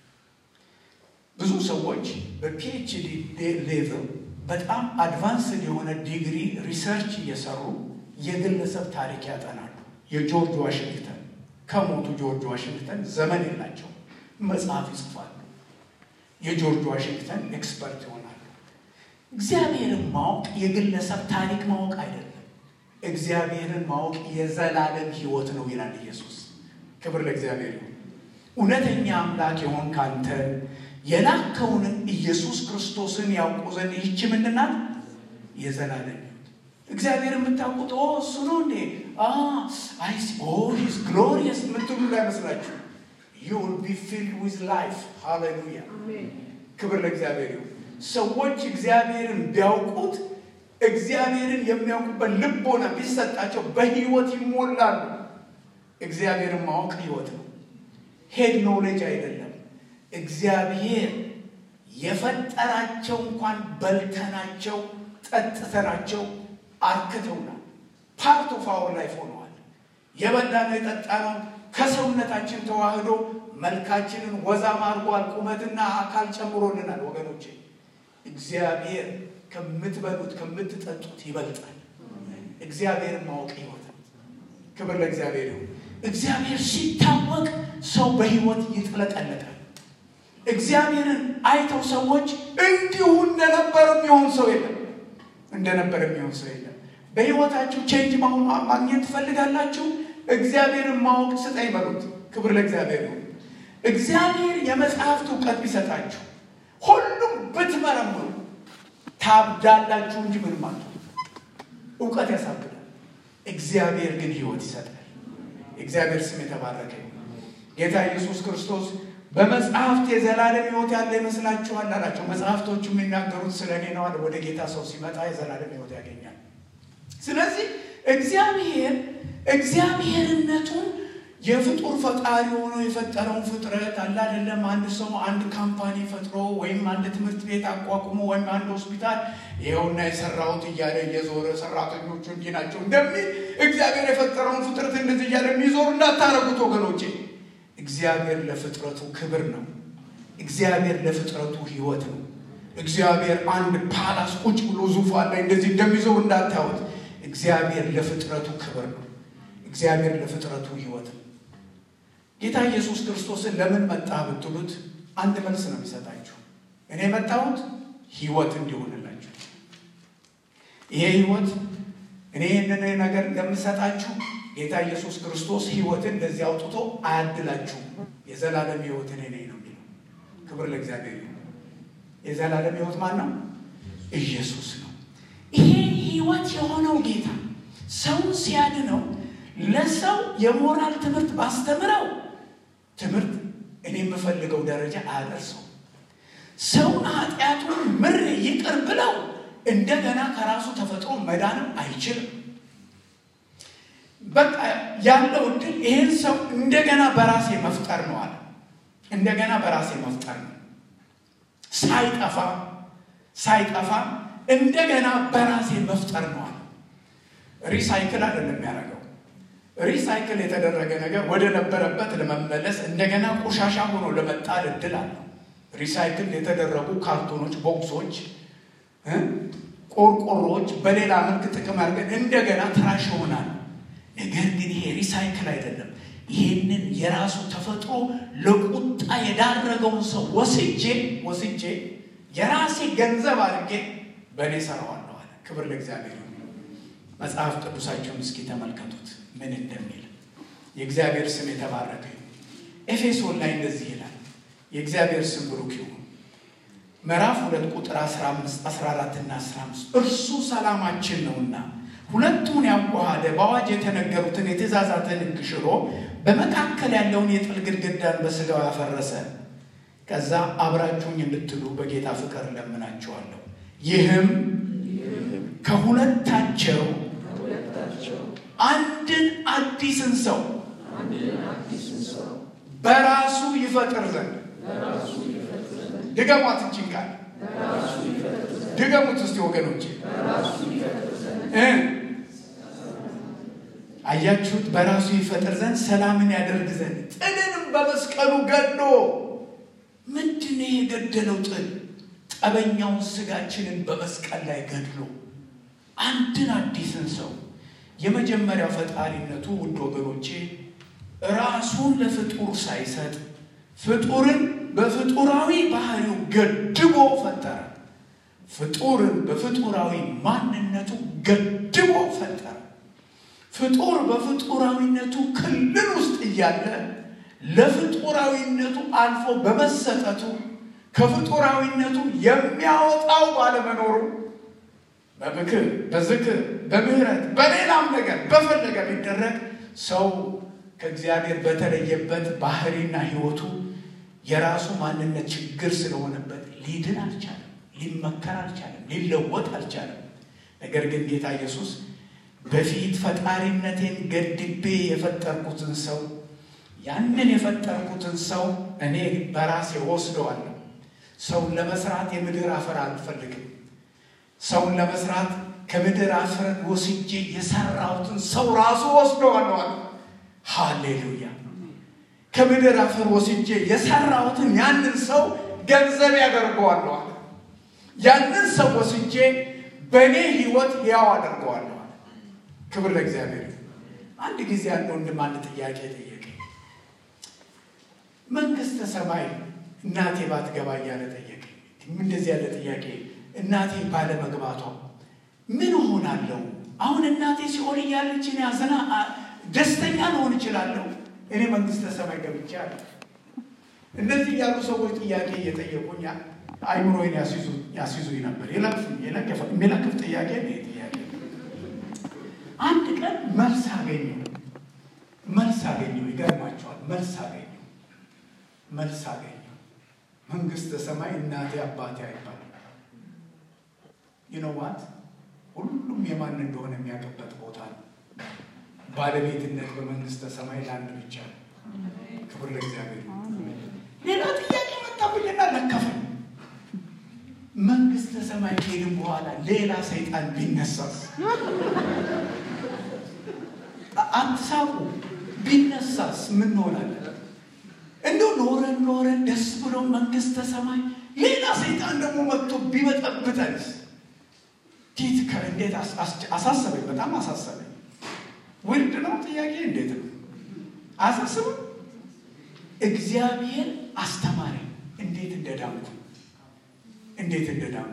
Speaker 1: ብዙ ሰዎች በፒኤችዲ ሌቭል በጣም አድቫንስድ የሆነ ዲግሪ ሪሰርች እየሰሩ የግለሰብ ታሪክ ያጠናሉ። የጆርጅ ዋሽንግተን ከሞቱ ጆርጅ ዋሽንግተን ዘመን የላቸው መጽሐፍ ይጽፋሉ። የጆርጅ ዋሽንግተን ኤክስፐርት ይሆናሉ። እግዚአብሔርን ማወቅ የግለሰብ ታሪክ ማወቅ አይደለም። እግዚአብሔርን ማወቅ የዘላለም ሕይወት ነው ይላል ኢየሱስ። ክብር ለእግዚአብሔር ይሁን። እውነተኛ አምላክ የሆን ካንተን የላከውንም ኢየሱስ ክርስቶስን ያውቁ ዘንድ ይህች ምንድን ናት? የዘላለም ሕይወት። እግዚአብሔር የምታውቁት ኦ እሱ ነው እንዴ አይሲ ኦ ሂዝ ግሎሪየስ የምትሉ እንዳይመስላችሁ ዩ ዊል ቢ ፊልድ ዊዝ ላይፍ ሃሌሉያ። ክብር ለእግዚአብሔር ይሁን። ሰዎች እግዚአብሔርን ቢያውቁት እግዚአብሔርን የሚያውቁበት ልቦና ቢሰጣቸው በህይወት ይሞላሉ። እግዚአብሔርን ማወቅ ህይወት ነው። ሄድ ኖሌጅ አይደለም። እግዚአብሔር የፈጠራቸው እንኳን በልተናቸው ጠጥተናቸው አርክተውናል። ፓርት ኦፍ አወር ላይፍ ሆነዋል። የበላነው የጠጣነው ከሰውነታችን ተዋህዶ መልካችንን ወዛም አድርጓል። ቁመትና አካል ጨምሮልናል። ወገኖቼ እግዚአብሔር ከምትበሉት ከምትጠጡት ይበልጣል። እግዚአብሔርን ማወቅ ህይወት ነው። ክብር ለእግዚአብሔር ይሁን። እግዚአብሔር ሲታወቅ ሰው በህይወት ይጥለቀለቃል። እግዚአብሔርን አይተው ሰዎች እንዲሁ እንደነበረ የሚሆን ሰው የለም። እንደነበረ የሚሆን ሰው የለም። በህይወታችሁ ቼንጅ ማሆን ማግኘት ትፈልጋላችሁ? እግዚአብሔርን ማወቅ ስጠኝ በሉት። ክብር ለእግዚአብሔር ነው። እግዚአብሔር የመጽሐፍት እውቀት ቢሰጣችሁ ሁሉም ብትመረምሩ ታብዳላችሁ እንጂ ምንም አለ። እውቀት ያሳብዳል። እግዚአብሔር ግን ህይወት ይሰጣል። እግዚአብሔር ስም የተባረከ ጌታ ኢየሱስ ክርስቶስ በመጽሐፍት የዘላለም ሕይወት ያለ ይመስላችኋል አላቸው። መጽሐፍቶቹ የሚናገሩት ስለ እኔ ነው አለ። ወደ ጌታ ሰው ሲመጣ የዘላለም ሕይወት ያገኛል። ስለዚህ እግዚአብሔር እግዚአብሔርነቱን የፍጡር ፈጣሪ ሆኖ የፈጠረውን ፍጥረት አለ አይደለም። አንድ ሰው አንድ ካምፓኒ ፈጥሮ ወይም አንድ ትምህርት ቤት አቋቁሞ ወይም አንድ ሆስፒታል ይኸውና የሰራሁት እያለ እየዞረ ሰራተኞቹ እንዲህ ናቸው እንደሚል እግዚአብሔር የፈጠረውን ፍጥረት እንደዚህ እያለ የሚዞር እንዳታረጉት ወገኖቼ። እግዚአብሔር ለፍጥረቱ ክብር ነው። እግዚአብሔር ለፍጥረቱ ሕይወት ነው። እግዚአብሔር አንድ ፓላስ ቁጭ ብሎ ዙፋን ላይ እንደዚህ እንደሚዞር እንዳታዩት። እግዚአብሔር ለፍጥረቱ ክብር ነው። እግዚአብሔር ለፍጥረቱ ሕይወት ነው። ጌታ ኢየሱስ ክርስቶስን ለምን መጣ ብትሉት አንድ መልስ ነው የሚሰጣችሁ። እኔ የመጣሁት ሕይወት እንዲሆንላችሁ። ይሄ ሕይወት እኔ ይህንን ነገር እንደምሰጣችሁ ጌታ ኢየሱስ ክርስቶስ ሕይወትን እንደዚህ አውጥቶ አያድላችሁም። የዘላለም ሕይወት እኔ ነኝ ነው የሚለው። ክብር ለእግዚአብሔር ይሁን። የዘላለም ሕይወት ማን ነው? ኢየሱስ ነው። ይሄ ሕይወት የሆነው ጌታ ሰውን ሲያድነው ለሰው የሞራል ትምህርት ባስተምረው ትምህርት እኔ የምፈልገው ደረጃ አያደርሰው። ሰውን ኃጢአቱን ምር ይቅር ብለው እንደገና ከራሱ ተፈጥሮ መዳንም አይችልም። በቃ ያለው እድል ይህን ሰው እንደገና በራሴ መፍጠር ነው አለ። እንደገና በራሴ መፍጠር ነው ሳይጠፋ ሳይጠፋ እንደገና በራሴ መፍጠር ነው አለ። ሪሳይክል አይደለም የሚያደርገው ሪሳይክል የተደረገ ነገር ወደ ነበረበት ለመመለስ እንደገና ቆሻሻ ሆኖ ለመጣል እድል አለው። ሪሳይክል የተደረጉ ካርቶኖች፣ ቦክሶች፣ ቆርቆሮዎች በሌላ መልክ ጥቅም አድርገን እንደገና ትራሽ ይሆናል። ነገር ግን ይሄ ሪሳይክል አይደለም። ይሄንን የራሱ ተፈጥሮ ለቁጣ የዳረገውን ሰው ወስጄ ወስጄ የራሴ ገንዘብ አድርጌ በእኔ ሰራዋለሁ አለ። ክብር ለእግዚአብሔር። መጽሐፍ ቅዱሳቸውን እስኪ ተመልከቱት ምን እንደሚል የእግዚአብሔር ስም የተባረከ ኤፌሶን ላይ እንደዚህ ይላል። የእግዚአብሔር ስም ብሩክ ይሁን። ምዕራፍ ሁለት ቁጥር 15 14 እና 15 እርሱ ሰላማችን ነውና ሁለቱን ያዋሃደ በአዋጅ የተነገሩትን የትእዛዛትን ሕግ ሽሮ በመካከል ያለውን የጥል ግድግዳን በሥጋው ያፈረሰ ከዛ አብራችሁኝ እንድትሉ በጌታ ፍቅር እለምናችኋለሁ። ይህም ከሁለታቸው አንድን አዲስን ሰው በራሱ ይፈጥር ዘንድ ድገሟት። እችን ቃል ድገሙት እስቲ ወገኖቼ። አያችሁት? በራሱ ይፈጥር ዘንድ ሰላምን ያደርግ ዘንድ ጥልንም በመስቀሉ ገድሎ ምንድን ነው የገደለው? ጥል ጠበኛውን ስጋችንን በመስቀል ላይ ገድሎ አንድን አዲስን ሰው የመጀመሪያው ፈጣሪነቱ ውድ ወገኖቼ ራሱን ለፍጡር ሳይሰጥ ፍጡርን በፍጡራዊ ባህሪው ገድቦ ፈጠረ። ፍጡርን በፍጡራዊ ማንነቱ ገድቦ ፈጠረ። ፍጡር በፍጡራዊነቱ ክልል ውስጥ እያለ ለፍጡራዊነቱ አልፎ በመሰጠቱ ከፍጡራዊነቱ የሚያወጣው ባለመኖሩ በምክር በዝክር በምህረት በሌላም ነገር በፈለገ ቢደረግ ሰው ከእግዚአብሔር በተለየበት ባህሪና ሕይወቱ የራሱ ማንነት ችግር ስለሆነበት ሊድን አልቻለም፣ ሊመከር አልቻለም፣ ሊለወጥ አልቻለም። ነገር ግን ጌታ ኢየሱስ በፊት ፈጣሪነቴን ገድቤ የፈጠርኩትን ሰው ያንን የፈጠርኩትን ሰው እኔ በራሴ ወስደዋለሁ። ሰውን ለመስራት የምድር አፈር አልፈልግም። ሰውን ለመስራት ከምድር አፈር ወስጄ የሰራሁትን ሰው ራሱ ወስደዋለሁ አለ። ሃሌሉያ! ከምድር አፈር ወስጄ የሰራሁትን ያንን ሰው ገንዘብ ያደርገዋለሁ አለ። ያንን ሰው ወስጄ በእኔ ሕይወት ያው አደርገዋለሁ አለ። ክብር ለእግዚአብሔር። አንድ ጊዜ አንድ ወንድም አንድ ጥያቄ ጠየቀ። መንግስተ ሰማይ እናቴ ባትገባ እያለ ጠየቀ። እንደዚህ ያለ ጥያቄ እናቴ ባለመግባቷ ምን እሆናለሁ? አሁን እናቴ ሲኦል እያለች እኔ አዘና ደስተኛ ልሆን እችላለሁ? እኔ መንግስተ ሰማይ ገብቼ አለ። እንደዚህ ያሉ ሰዎች ጥያቄ እየጠየቁኝ አይምሮዬን ያስይዙኝ ነበር። የሚለክፍ ጥያቄ ነው ጥያቄ። አንድ ቀን መልስ አገኘሁ። መልስ አገኘው። ይገርማቸዋል። መልስ አገኘው። መልስ አገኘው። መንግስተ ሰማይ እናቴ አባቴ አይባልም። ይኖዋት ሁሉም የማን እንደሆነ የሚያውቅበት ቦታ ነው። ባለቤትነት በመንግስተ ሰማይ ለአንድ ብቻ ነው። ክብር ለእግዚአብሔር። ሌላ ጥያቄ መጣብኝና ለከፈኝ። መንግስተ ሰማይ ከሄድን በኋላ ሌላ ሰይጣን ቢነሳስ? አትሳቁ። ቢነሳስ ምን ሆናለን? እንደው ኖረን ኖረን ደስ ብሎ መንግስተ ሰማይ ሌላ ሰይጣን ደግሞ መጥቶ ቢበጠብጠንስ? ቲት እንዴት አሳሰበኝ፣ በጣም አሳሰበኝ። ውድ ነው ጥያቄ። እንዴት ነው አሳስብም? እግዚአብሔር አስተማሪ እንዴት እንደዳንኩ እንዴት እንደዳንኩ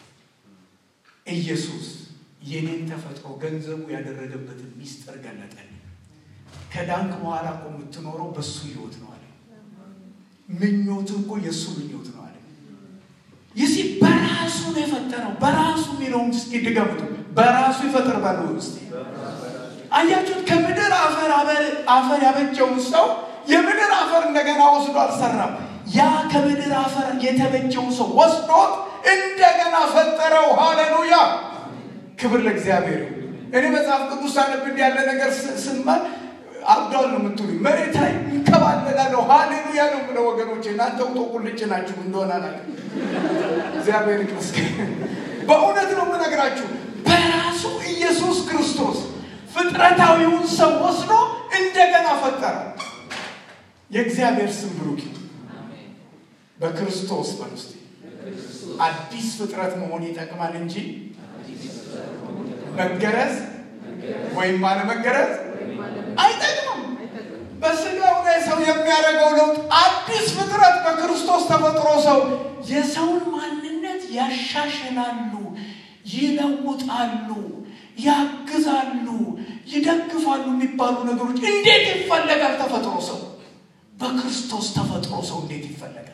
Speaker 1: ኢየሱስ የኔን ተፈጥሮ ገንዘቡ ያደረገበትን ሚስጥር ገለጠልኝ። ከዳንክ በኋላ እኮ የምትኖረው በሱ ህይወት ነው አለ። ምኞት እኮ የእሱ ምኞት ነው አለ። ይሲ በራሱ ነው የፈጠረው። በራሱ የሚለውን እስኪ ድገምቱ። በራሱ ይፈጥር ባለ ውስጥ አያችሁት? ከምድር አፈር አፈር ያበጀውን ሰው የምድር አፈር እንደገና ወስዶ አልሰራም። ያ ከምድር አፈር የተበጀውን ሰው ወስዶት እንደገና ፈጠረው። ሃሌሉያ! ክብር ለእግዚአብሔር። እኔ መጽሐፍ ቅዱስ ሳነብ እንዲህ ያለ ነገር ስማል አብዷል ነው የምትሉኝ። መሬት ላይ እንከባለላለሁ። ሃሌሉያ ነው የምለው ወገኖቼ። እናንተ ውጦ ቁልጭ ናችሁ እንደሆነ አላውቅም። እግዚአብሔር ይመስገን። በእውነት ነው የምነግራችሁ። በራሱ ኢየሱስ ክርስቶስ ፍጥረታዊውን ሰው ወስዶ እንደገና ፈጠረ። የእግዚአብሔር ስም ብሩክ በክርስቶስ በውስጥ አዲስ ፍጥረት መሆን ይጠቅማል እንጂ መገረዝ ወይም አለመገረዝ አይጠቅምም። በስጋው ላይ ሰው የሚያደርገው ለውጥ አዲስ ፍጥረት በክርስቶስ ተፈጥሮ ሰው የሰውን ማንነት ያሻሽላሉ፣ ይለውጣሉ፣ ያግዛሉ፣ ይደግፋሉ የሚባሉ ነገሮች እንዴት ይፈለጋል? ተፈጥሮ ሰው በክርስቶስ ተፈጥሮ ሰው እንዴት ይፈለጋል?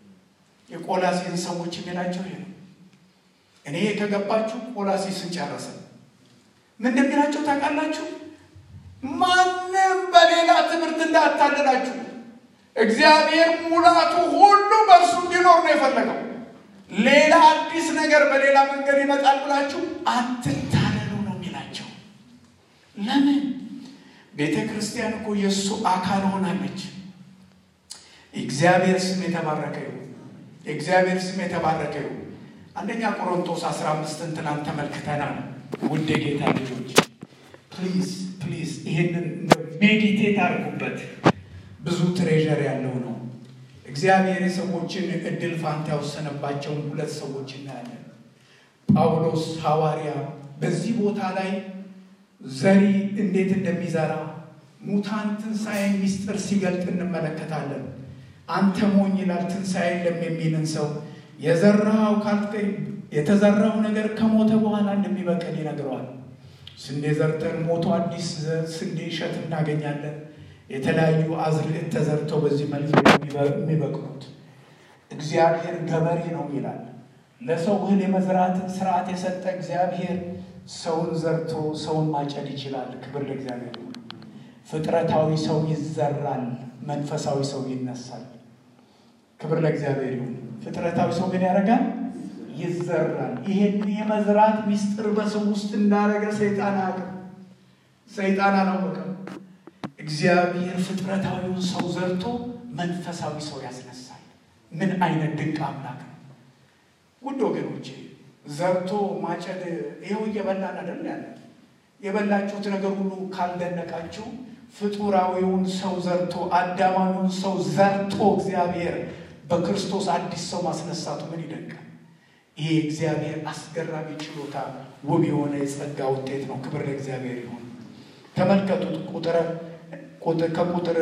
Speaker 1: የቆላሲን ሰዎች የሚላቸው ይሄ ነው። እኔ ከገባችሁ ቆላሲስን ጨረሰ። ምን እንደሚላቸው ታውቃላችሁ? ማንም በሌላ ትምህርት እንዳታልላችሁ፣ እግዚአብሔር ሙላቱ ሁሉ በእርሱ እንዲኖር ነው የፈለገው። ሌላ አዲስ ነገር በሌላ መንገድ ይመጣል ብላችሁ አትታለሉ ነው የሚላቸው። ለምን? ቤተ ክርስቲያን እኮ የእሱ አካል ሆናለች። እግዚአብሔር ስም የተባረከ ይሁን። የእግዚአብሔር ስም የተባረከ ይሁን። አንደኛ ቆሮንቶስ አስራ አምስትን ትናንት ተመልክተናል። ውድ የጌታ ልጆች ፕሊዝ ፕሊዝ ይህንን ሜዲቴት አድርጉበት። ብዙ ትሬዠር ያለው ነው። እግዚአብሔር የሰዎችን እድል ፋንታ ያወሰነባቸውን ሁለት ሰዎች እናያለን። ጳውሎስ ሐዋርያ በዚህ ቦታ ላይ ዘሪ እንዴት እንደሚዘራ ሙታን ትንሣኤ ሚስጥር ሲገልጥ እንመለከታለን። አንተ ሞኝ ይላል ትንሣኤ የለም የሚልን ሰው የዘራው የተዘራው ነገር ከሞተ በኋላ እንደሚበቅል ይነግረዋል። ስንዴ ዘርተን ሞቶ አዲስ ስንዴ እሸት እናገኛለን። የተለያዩ አዝርዕት ተዘርተው በዚህ መልክ የሚበቅሉት እግዚአብሔር ገበሬ ነው ይላል። ለሰው እህል የመዝራትን ስርዓት የሰጠ እግዚአብሔር ሰውን ዘርቶ ሰውን ማጨድ ይችላል። ክብር ለእግዚአብሔር። ፍጥረታዊ ሰው ይዘራል፣ መንፈሳዊ ሰው ይነሳል። ክብር ለእግዚአብሔር ይሁን። ፍጥረታዊ ሰው ምን ያደርጋል? ይዘራል። ይሄን የመዝራት ሚስጥር በሰው ውስጥ እንዳደረገ ሰይጣን አያውቅም። ሰይጣን አላወቀም። እግዚአብሔር ፍጥረታዊውን ሰው ዘርቶ መንፈሳዊ ሰው ያስነሳል። ምን አይነት ድንቅ አምላክ ነው! ውድ ወገኖቼ ዘርቶ ማጨድ ይኸው እየበላን አይደል ያለ የበላችሁት ነገር ሁሉ ካልደነቃችሁ ፍጡራዊውን ሰው ዘርቶ አዳማዊውን ሰው ዘርቶ እግዚአብሔር በክርስቶስ አዲስ ሰው ማስነሳቱ ምን ይደንቃል! ይሄ እግዚአብሔር አስገራሚ ችሎታ ውብ የሆነ የጸጋ ውጤት ነው። ክብር ለእግዚአብሔር ይሁን። ተመልከቱት ቁጥር ከቁጥር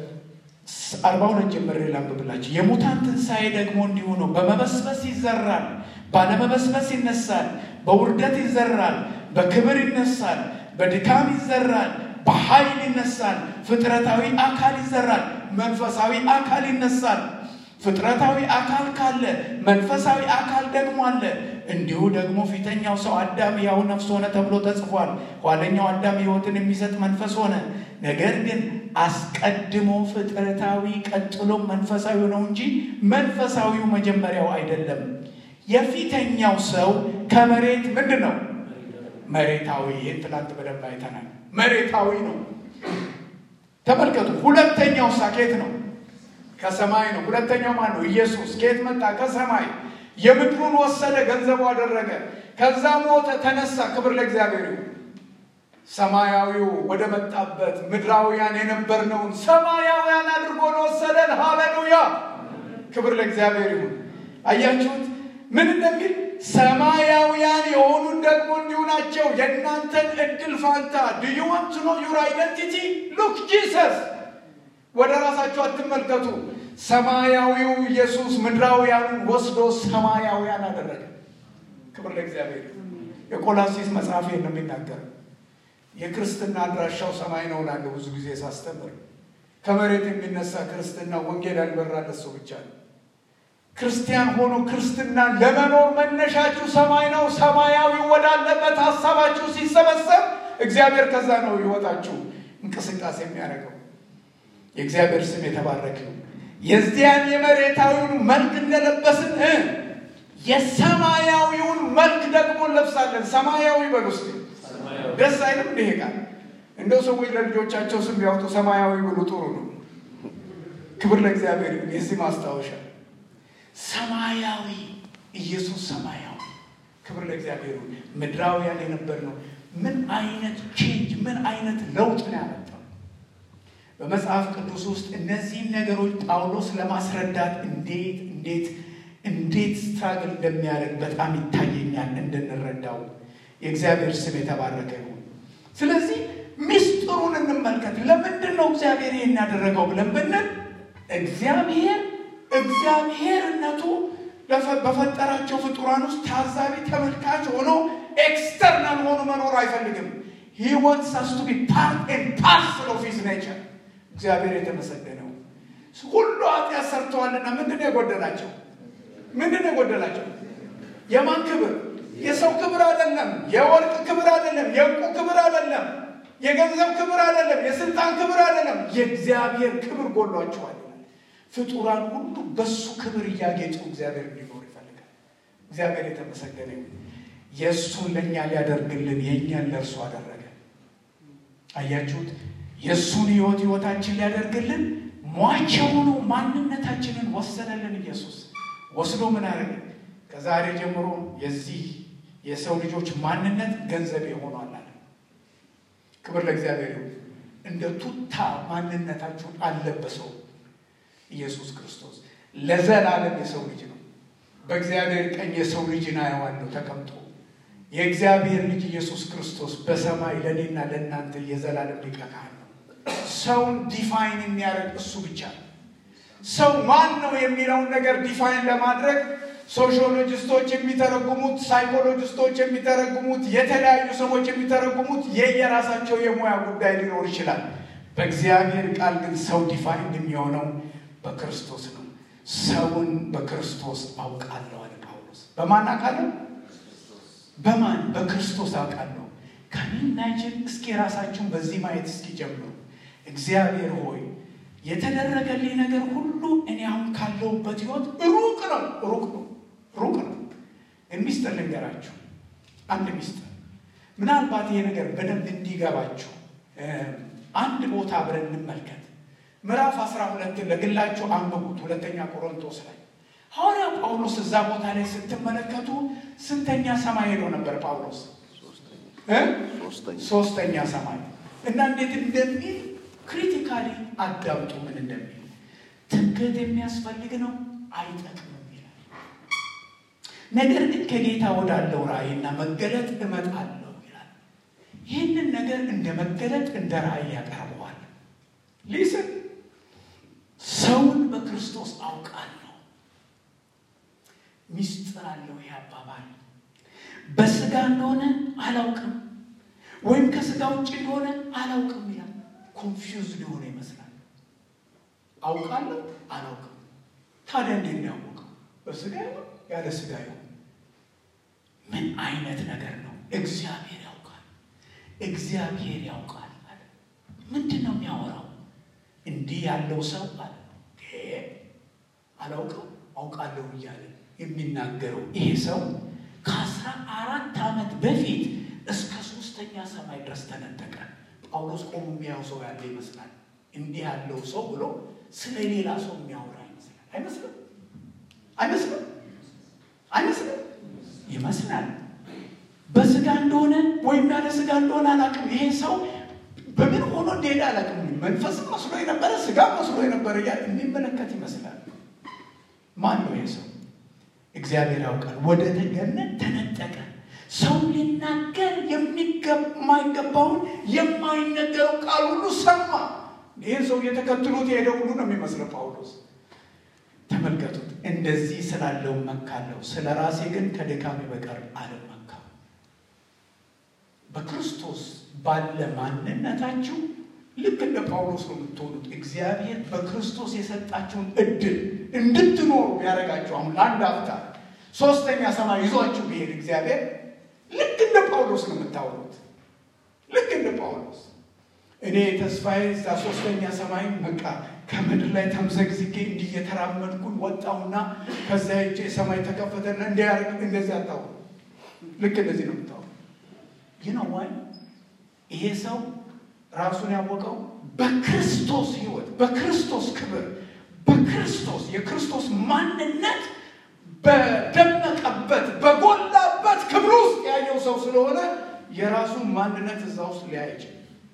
Speaker 1: አርባ ሁለት ጀምሬ ላንብብላችሁ። የሙታን ትንሣኤ ደግሞ እንዲሁ ነው። በመበስበስ ይዘራል፣ ባለመበስበስ ይነሳል። በውርደት ይዘራል፣ በክብር ይነሳል። በድካም ይዘራል፣ በኃይል ይነሳል። ፍጥረታዊ አካል ይዘራል፣ መንፈሳዊ አካል ይነሳል። ፍጥረታዊ አካል ካለ መንፈሳዊ አካል ደግሞ አለ። እንዲሁ ደግሞ ፊተኛው ሰው አዳም ሕያው ነፍስ ሆነ ተብሎ ተጽፏል። ኋለኛው አዳም ሕይወትን የሚሰጥ መንፈስ ሆነ። ነገር ግን አስቀድሞ ፍጥረታዊ ቀጥሎ መንፈሳዊ ነው እንጂ መንፈሳዊው መጀመሪያው አይደለም። የፊተኛው ሰው ከመሬት ምንድን ነው? መሬታዊ። ይህን ትናንት በደንብ አይተናል። መሬታዊ ነው። ተመልከቱ። ሁለተኛው ሳኬት ነው ከሰማይ ነው። ሁለተኛው ማን ነው? ኢየሱስ ከየት መጣ? ከሰማይ። የምድሩን ወሰደ፣ ገንዘቡ አደረገ። ከዛ ሞተ፣ ተነሳ። ክብር ለእግዚአብሔር ይሁን። ሰማያዊው ወደ መጣበት ምድራውያን የነበርነውን ሰማያውያን አድርጎ ነው ወሰደን። ሃሌሉያ! ክብር ለእግዚአብሔር ይሁን። አያችሁት ምን እንደሚል ሰማያውያን የሆኑት ደግሞ እንዲሁ ናቸው። የእናንተን እድል ፋንታ ዱ ዩ ዋንት ቱ ኖ ዩር አይደንቲቲ ሉክ ጂሰስ ወደ ራሳችሁ አትመልከቱ። ሰማያዊው ኢየሱስ ምድራውያኑን ወስዶ ሰማያውያን አደረገ። ክብር ለእግዚአብሔር። የቆላሲስ መጽሐፍ ነው የሚናገረው። የክርስትና አድራሻው ሰማይ ነው እላለሁ ብዙ ጊዜ ሳስተምር። ከመሬት የሚነሳ ክርስትና ወንጌል ያልበራለት ሰው ብቻ ነው። ክርስቲያን ሆኖ ክርስትና ለመኖር መነሻችሁ ሰማይ ነው። ሰማያዊ ወዳለበት ሀሳባችሁ ሲሰበሰብ እግዚአብሔር ከዛ ነው ሕይወታችሁ እንቅስቃሴ የሚያደርገው። የእግዚአብሔር ስም የተባረከ ነው። የዚያን የመሬታዊውን መልክ እንደለበስን የሰማያዊውን መልክ ደግሞ እንለብሳለን። ሰማያዊ በል ውስጥ ደስ አይልም? እንዲህ ቃል እንደው ሰዎች ለልጆቻቸው ስም ቢያወጡ ሰማያዊ ብሉ ጥሩ ነው። ክብር ለእግዚአብሔር ይሁን። የዚህ ማስታወሻ ሰማያዊ ኢየሱስ ሰማያዊ። ክብር ለእግዚአብሔር ይሁን። ምድራውያን የነበር ነው። ምን አይነት ቼንጅ ምን አይነት ለውጥ ነው ያመጣው? በመጽሐፍ ቅዱስ ውስጥ እነዚህን ነገሮች ጳውሎስ ለማስረዳት እንዴት እንዴት እንዴት ስትራግል እንደሚያደርግ በጣም ይታየኛል እንድንረዳው። የእግዚአብሔር ስም የተባረከ ይሁን። ስለዚህ ምስጢሩን እንመልከት። ለምንድን ነው እግዚአብሔር ይህን ያደረገው ብለን ብንል እግዚአብሔር እግዚአብሔርነቱ በፈጠራቸው ፍጡራን ውስጥ ታዛቢ ተመልካች ሆኖ ኤክስተርናል ሆኖ መኖር አይፈልግም። ሂ ዋንትስ አስ ቱ ቢ ፓርት ኤንድ ፓርሰል ኦፍ ሂዝ ኔቸር። እግዚአብሔር የተመሰገነው ሁሉ ኃጢአት ሰርተዋልና ምንድን ነው የጎደላቸው? ምንድን ነው የጎደላቸው? የማን ክብር? የሰው ክብር አይደለም። የወርቅ ክብር አይደለም። የእንቁ ክብር አይደለም። የገንዘብ ክብር አይደለም። የስልጣን ክብር አይደለም። የእግዚአብሔር ክብር ጎሏቸዋል። ፍጡራን ሁሉ በሱ ክብር እያጌጡ እግዚአብሔር እንዲኖር ይፈልጋል። እግዚአብሔር የተመሰገነ ይሁን። የእሱን ለእኛ ሊያደርግልን የእኛን ለእርሱ አደረገ። አያችሁት? የእሱን ህይወት ህይወታችን ሊያደርግልን ሟች የሆኑ ማንነታችንን ወሰደልን። ኢየሱስ ወስዶ ምን አደረገ? ከዛሬ ጀምሮ የዚህ የሰው ልጆች ማንነት ገንዘብ ሆኗል አለ። ክብር ለእግዚአብሔር ይሁን። እንደ ቱታ ማንነታችሁን አልለበሰው ኢየሱስ ክርስቶስ ለዘላለም የሰው ልጅ ነው። በእግዚአብሔር ቀኝ የሰው ልጅን አየዋለሁ ተቀምጦ። የእግዚአብሔር ልጅ ኢየሱስ ክርስቶስ በሰማይ ለእኔና ለእናንተ የዘላለም ሊቀ ካህን ነው። ሰውን ዲፋይን የሚያደርግ እሱ ብቻ ነው። ሰው ማን ነው የሚለውን ነገር ዲፋይን ለማድረግ ሶሺዮሎጂስቶች የሚተረጉሙት፣ ሳይኮሎጂስቶች የሚተረጉሙት፣ የተለያዩ ሰዎች የሚተረጉሙት የየራሳቸው የሙያ ጉዳይ ሊኖር ይችላል። በእግዚአብሔር ቃል ግን ሰው ዲፋይን የሚሆነው በክርስቶስ ነው። ሰውን በክርስቶስ አውቃለሁ አለ ጳውሎስ። በማን አውቃለሁ? በማን በክርስቶስ አውቃለሁ። ከሚናጅን እስኪ ራሳችሁን በዚህ ማየት እስኪ ጀምሩ። እግዚአብሔር ሆይ የተደረገልኝ ነገር ሁሉ እኔ አሁን ካለሁበት ህይወት ሩቅ ነው፣ ሩቅ ነው፣ ሩቅ ነው። ሚስጥር ልንገራችሁ፣ አንድ ሚስጥር። ምናልባት ይሄ ነገር በደንብ እንዲገባችሁ አንድ ቦታ አብረን እንመልከት። ምዕራፍ አስራ ሁለትን ለግላችሁ አንብቡት። ሁለተኛ ቆሮንቶስ ላይ ሐዋርያ ጳውሎስ እዛ ቦታ ላይ ስትመለከቱ ስንተኛ ሰማይ ሄዶ ነበር ጳውሎስ? ሶስተኛ ሰማይ እና እንዴት እንደሚል ክሪቲካሊ አዳምጡ። ምን እንደሚል ትምክህት የሚያስፈልግ ነው አይጠቅምም ይላል። ነገር ግን ከጌታ ወዳለው ራእይና መገለጥ እመጣለሁ ይላል። ይህንን ነገር እንደ መገለጥ እንደ ራእይ ያቀርበዋል። ሊስን ሰውን በክርስቶስ አውቃለሁ። ሚስጥር አለው ይህ አባባል። በስጋ እንደሆነ አላውቅም ወይም ከስጋ ውጭ እንደሆነ አላውቅም ይላል። ኮንፊውዝድ የሆነ ይመስላል። አውቃለሁ አላውቅም። ታዲያ እንዴት ነው ያወቀው? በስጋ ይሆን ያለ ስጋ ይሆን? ምን አይነት ነገር ነው? እግዚአብሔር ያውቃል። እግዚአብሔር ያውቃል አለ። ምንድን ነው የሚያወራው? እንዲህ ያለው ሰው አለ አላውቀው አውቃለሁ እያለ የሚናገረው ይሄ ሰው ከአስራ አራት ዓመት በፊት እስከ ሶስተኛ ሰማይ ድረስ ተነጠቀ። ጳውሎስ ቆሞ የሚያው ሰው ያለ ይመስላል። እንዲህ ያለው ሰው ብሎ ስለ ሌላ ሰው የሚያወራ ይመስላል። አይመስልም? አይመስልም? አይመስልም? ይመስላል። በስጋ እንደሆነ ወይም ያለ ስጋ እንደሆነ አላውቅም። ይሄ ሰው በምን ሆኖ እንደሄደ አላውቅም። መንፈስም መስሎ የነበረ ስጋ መስሎ የነበረ እያለ የሚመለከት ይመስላል። ማን ነው ይሄ ሰው? እግዚአብሔር ያውቃል። ወደ ገነት ተነጠቀ። ሰው ሊናገር የማይገባውን የማይነገረው ቃል ሁሉ ሰማ። ይህን ሰው እየተከትሉት የሄደ ሁሉ ነው የሚመስለው ጳውሎስ። ተመልከቱት። እንደዚህ ስላለው መካለው፣ ስለ ራሴ ግን ከድካሜ በቀር አልመካም። በክርስቶስ ባለ ማንነታችሁ ልክ እንደ ጳውሎስ ነው የምትሆኑት። እግዚአብሔር በክርስቶስ የሰጣችሁን እድል እንድትኖሩ ያደረጋችሁ አሁን ለአንድ አፍታ ሶስተኛ ሰማይ ይዟችሁ ቢሄድ እግዚአብሔር ልክ እንደ ጳውሎስ ነው የምታወሩት። ልክ እንደ ጳውሎስ እኔ ተስፋዬ እዛ ሶስተኛ ሰማይ በቃ ከምድር ላይ ተምዘግዝጌ እንዲህ እየተራመድኩኝ ወጣሁና ከዛ ሄጄ ሰማይ ተከፈተና እንዲያደርግ እንደዚህ አታውሩ። ልክ እንደዚህ ነው የምታወሩ። ይህ ነው ዋይ ይሄ ሰው ራሱን ያወቀው በክርስቶስ ሕይወት በክርስቶስ ክብር በክርስቶስ የክርስቶስ ማንነት በደመቀበት በጎላበት ክብር ውስጥ ያየው ሰው ስለሆነ የራሱን ማንነት እዛ ውስጥ ሊያይችል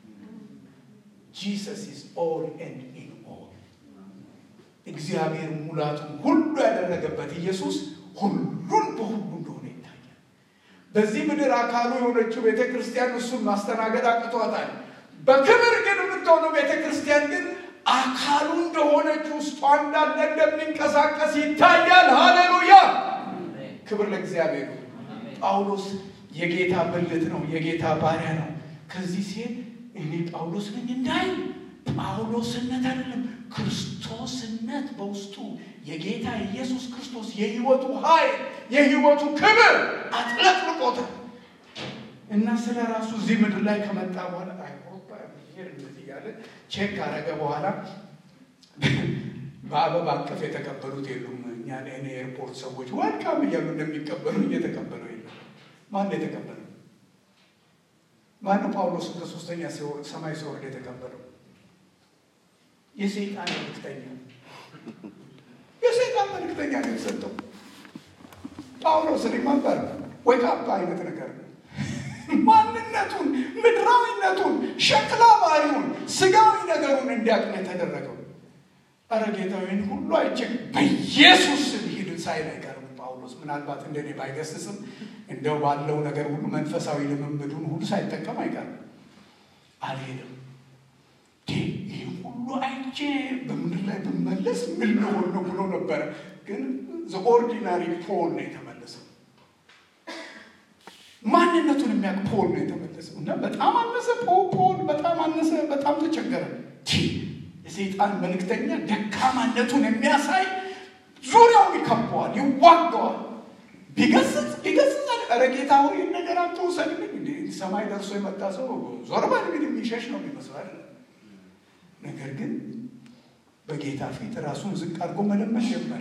Speaker 1: ጂሰስ ኢዝ ኦል ኤንድ ኢን ኦል እግዚአብሔር ሙላቱን ሁሉ ያደረገበት ኢየሱስ ሁሉን በሁሉ እንደሆነ ይታያል። በዚህ ምድር አካሉ የሆነችው ቤተ ክርስቲያን እሱን ማስተናገድ አቅቷታል። በክብር ግን የምትሆነው ቤተ ክርስቲያን ግን አካሉ እንደሆነች ውስጧ እንዳለ እንደሚንቀሳቀስ ይታያል። ሃሌሉያ! ክብር ለእግዚአብሔር። ጳውሎስ የጌታ ብልት ነው፣ የጌታ ባሪያ ነው። ከዚህ ሲሄድ እኔ ጳውሎስ ነኝ እንዳይ ጳውሎስነት አይደለም ክርስቶስነት በውስጡ የጌታ ኢየሱስ ክርስቶስ የሕይወቱ ኃይል የሕይወቱ ክብር አጥለቅልቆታል እና ስለ ራሱ እዚህ ምድር ላይ ከመጣ በኋላ አይሮፓ ብሄር እንደዚህ እያለ ቼክ ካረገ በኋላ በአበባ አቀፍ የተቀበሉት የሉም። እኛ እኔ ኤርፖርት ሰዎች ዋልካም እያሉ እንደሚቀበሉ እየተቀበሉ የለም። ማን የተቀበለው? ማነው ጳውሎስን ከሶስተኛ ሰማይ ሲወርድ የተቀበለው? የሰይጣን መልክተኛ የሰይጣን መልክተኛ ነው የሰጠው። ጳውሎስ ሪመምበር ወይ ካባ አይነት ነገር ነው። ማንነቱን፣ ምድራዊነቱን፣ ሸክላ ባህሪውን፣ ስጋዊ ነገሩን እንዲያውቅ የተደረገው። ኧረ ጌታዊን ሁሉ አይችል በኢየሱስ ስም ሂድ ሳይል አይቀርም ጳውሎስ። ምናልባት እንደኔ ባይገስጽም እንደው ባለው ነገር ሁሉ መንፈሳዊ ልምምዱን ሁሉ ሳይጠቀም አይቀርም። አልሄድም ይህ ሁሉ አይቼ በምድር ላይ ብመለስ ምን ልሆን ነው ብሎ ነበረ። ግን ኦርዲናሪ ፖል ነው የተመለሰው። ማንነቱን የሚያውቅ ፖል ነው የተመለሰው እና በጣም አነሰ። ፖል በጣም አነሰ፣ በጣም ተቸገረ። የሰይጣን መልእክተኛ ደካማነቱን የሚያሳይ ዙሪያውን ይከበዋል፣ ይዋገዋል። ቢገስጽ ቢገስጽ ኧረ ጌታ ሆይ ይህን ነገር አትውሰድብኝ። እንደ ሰማይ ደርሶ የመጣ ሰው ዞር በል እንግዲህ የሚሸሽ ነው የሚመስላል። ነገር ግን በጌታ ፊት ራሱን ዝቅ አድርጎ መለመን ጀመረ።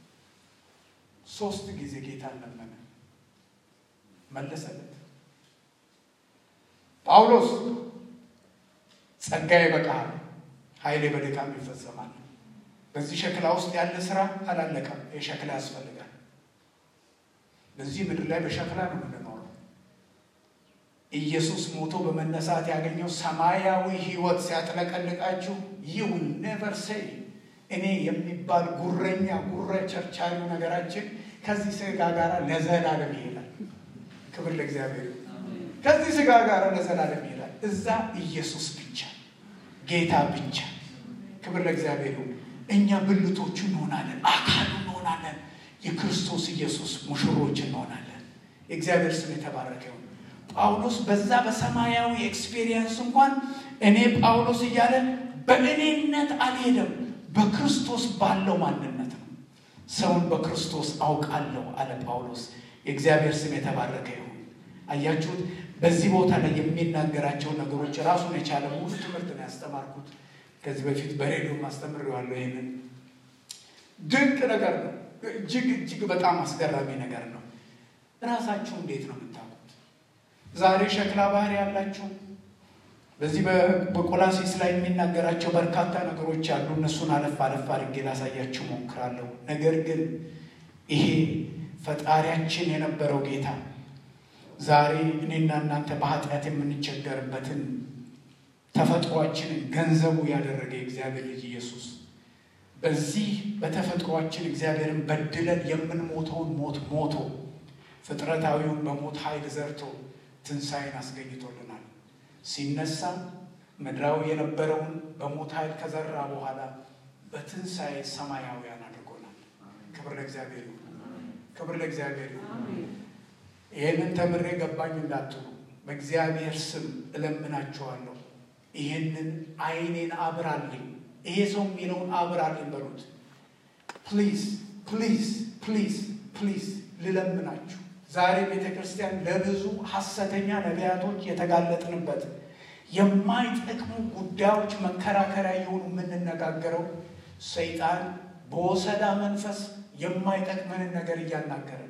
Speaker 1: ሶስት ጊዜ ጌታ ለመነ፣ መለሰለት። ጳውሎስ ጸጋዬ ይበቃሃል፣ ኃይሌ በድካም ይፈጸማል። በዚህ ሸክላ ውስጥ ያለ ስራ አላለቀም። የሸክላ ያስፈልጋል። በዚህ ምድር ላይ በሸክላ ነው የምንኖረው። ኢየሱስ ሞቶ በመነሳት ያገኘው ሰማያዊ ሕይወት ሲያጥለቀልቃችሁ ይህ ኔቨር ሴይ እኔ የሚባል ጉረኛ ጉረ ቸርቻሪው ነገራችን ከዚህ ስጋ ጋር ለዘላለም ይሄዳል። ክብር ለእግዚአብሔር። ከዚህ ስጋ ጋር ለዘላለም ይሄዳል። እዛ ኢየሱስ ብቻ ጌታ ብቻ። ክብር ለእግዚአብሔር። እኛ ብልቶቹ እንሆናለን፣ አካሉ እንሆናለን፣ የክርስቶስ ኢየሱስ ሙሽሮች እንሆናለን። የእግዚአብሔር ስም የተባረከ ይሁን። ጳውሎስ በዛ በሰማያዊ ኤክስፔሪየንስ እንኳን እኔ ጳውሎስ እያለ በእኔነት አልሄደም፣ በክርስቶስ ባለው ማንነት ነው። ሰውን በክርስቶስ አውቃለሁ አለ ጳውሎስ። የእግዚአብሔር ስም የተባረከ ይሁን። አያችሁት? በዚህ ቦታ ላይ የሚናገራቸው ነገሮች ራሱን የቻለ ሙሉ ትምህርት ነው ያስተማርኩት። ከዚህ በፊት በሬዲዮ አስተምሬዋለሁ። ይህንን ድንቅ ነገር ነው። እጅግ እጅግ በጣም አስገራሚ ነገር ነው። እራሳችሁ እንዴት ነው የምታውቁት? ዛሬ ሸክላ ባህሪ ያላችሁ በዚህ በቆላሲስ ላይ የሚናገራቸው በርካታ ነገሮች አሉ። እነሱን አለፍ አለፍ አድርጌ ላሳያችሁ ሞክራለሁ። ነገር ግን ይሄ ፈጣሪያችን የነበረው ጌታ ዛሬ እኔና እናንተ በኃጢአት የምንቸገርበትን ተፈጥሯችንን ገንዘቡ ያደረገ የእግዚአብሔር ልጅ ኢየሱስ በዚህ በተፈጥሯችን እግዚአብሔርን በድለን የምንሞተውን ሞት ሞቶ ፍጥረታዊውን በሞት ኃይል ዘርቶ ትንሣኤን አስገኝቶልናል። ሲነሳ ምድራዊ የነበረውን በሞት ኃይል ከዘራ በኋላ በትንሣኤ ሰማያውያን አድርጎናል። ክብር ለእግዚአብሔር ይሁን። ክብር ለእግዚአብሔር ይሁን። ይህንን ተምሬ ገባኝ እንዳትሉ በእግዚአብሔር ስም እለምናችኋለሁ። ይህንን ዓይኔን አብራልኝ፣ ይሄ ሰው የሚለውን አብራልኝ በሉት። ፕሊዝ ፕሊዝ ፕሊዝ ፕሊዝ ልለምናችሁ። ዛሬ ቤተ ክርስቲያን ለብዙ ሐሰተኛ ነቢያቶች የተጋለጥንበት የማይጠቅሙ ጉዳዮች መከራከሪያ የሆኑ የምንነጋገረው ሰይጣን በወሰዳ መንፈስ የማይጠቅመንን ነገር እያናገረ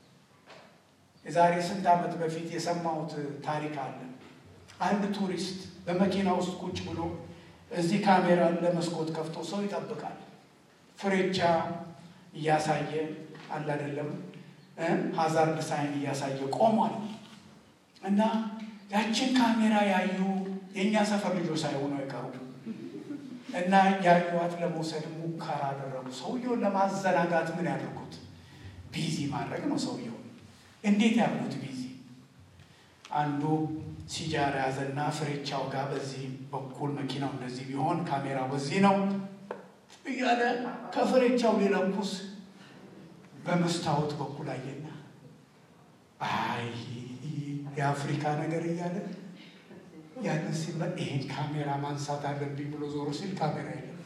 Speaker 1: የዛሬ ስንት ዓመት በፊት የሰማሁት ታሪክ አለ። አንድ ቱሪስት በመኪና ውስጥ ቁጭ ብሎ እዚህ ካሜራ ለመስኮት ከፍቶ ሰው ይጠብቃል። ፍሬቻ እያሳየ አለ አይደለም፣ ሀዛርድ ሳይን እያሳየ ቆሟል። እና ያችን ካሜራ ያዩ የእኛ ሰፈር ልጆች ሳይሆኑ አይቀሩ እና ያዩዋት ለመውሰድ ሙከራ አደረጉ። ሰውየውን ለማዘናጋት ምን ያደርጉት? ቢዚ ማድረግ ነው ሰውየው እንዴት ያሉት ቢዚ አንዱ ሲጃራ ያዘና ፍሬቻው ጋር በዚህ በኩል መኪናው እንደዚህ ቢሆን ካሜራው በዚህ ነው እያለ ከፍሬቻው ሊለኩስ በመስታወት በኩል አየና አይ የአፍሪካ ነገር እያለ ያንን ሲመ ይሄን ካሜራ ማንሳት አለብኝ ብሎ ዞሮ ሲል ካሜራ የለም።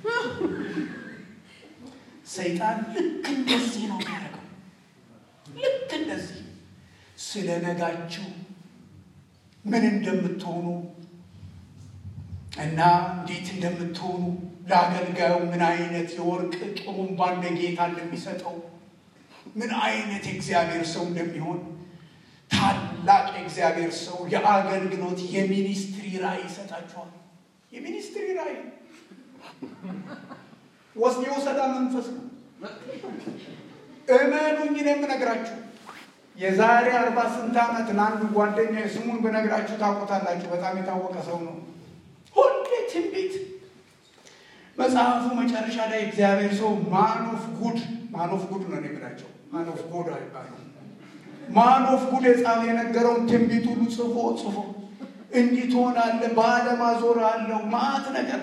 Speaker 1: ሰይጣን ልክ እንደዚህ ነው የሚያደርገው። ልክ እንደዚህ ስለ ነጋችሁ ምን እንደምትሆኑ እና እንዴት እንደምትሆኑ ለአገልጋዩ ምን አይነት የወርቅ ጥሩምባ እንደ ጌታ እንደሚሰጠው ምን አይነት የእግዚአብሔር ሰው እንደሚሆን ታላቅ የእግዚአብሔር ሰው የአገልግሎት የሚኒስትሪ ራእይ ይሰጣችኋል። የሚኒስትሪ ራእይ ወስ የወሰዳ መንፈስ ነው። እመኑኝ ነው የምነግራችሁ። የዛሬ አርባ ስንት ዓመት ለአንዱ ጓደኛ ስሙን ብነግራችሁ ታውቁታላችሁ። በጣም የታወቀ ሰው ነው። ሁሌ ትንቢት መጽሐፉ መጨረሻ ላይ እግዚአብሔር ሰው ማኖፍ ጉድ ማኖፍ ጉድ ነው የምላቸው። ማኖፍ ጉድ አይባልም። ማኖፍ ጉድ የጻፈ የነገረውን ትንቢት ሁሉ ጽፎ ጽፎ እንዲህ ትሆናለህ፣ በዓለም አዞርሃለሁ ማአት ነገር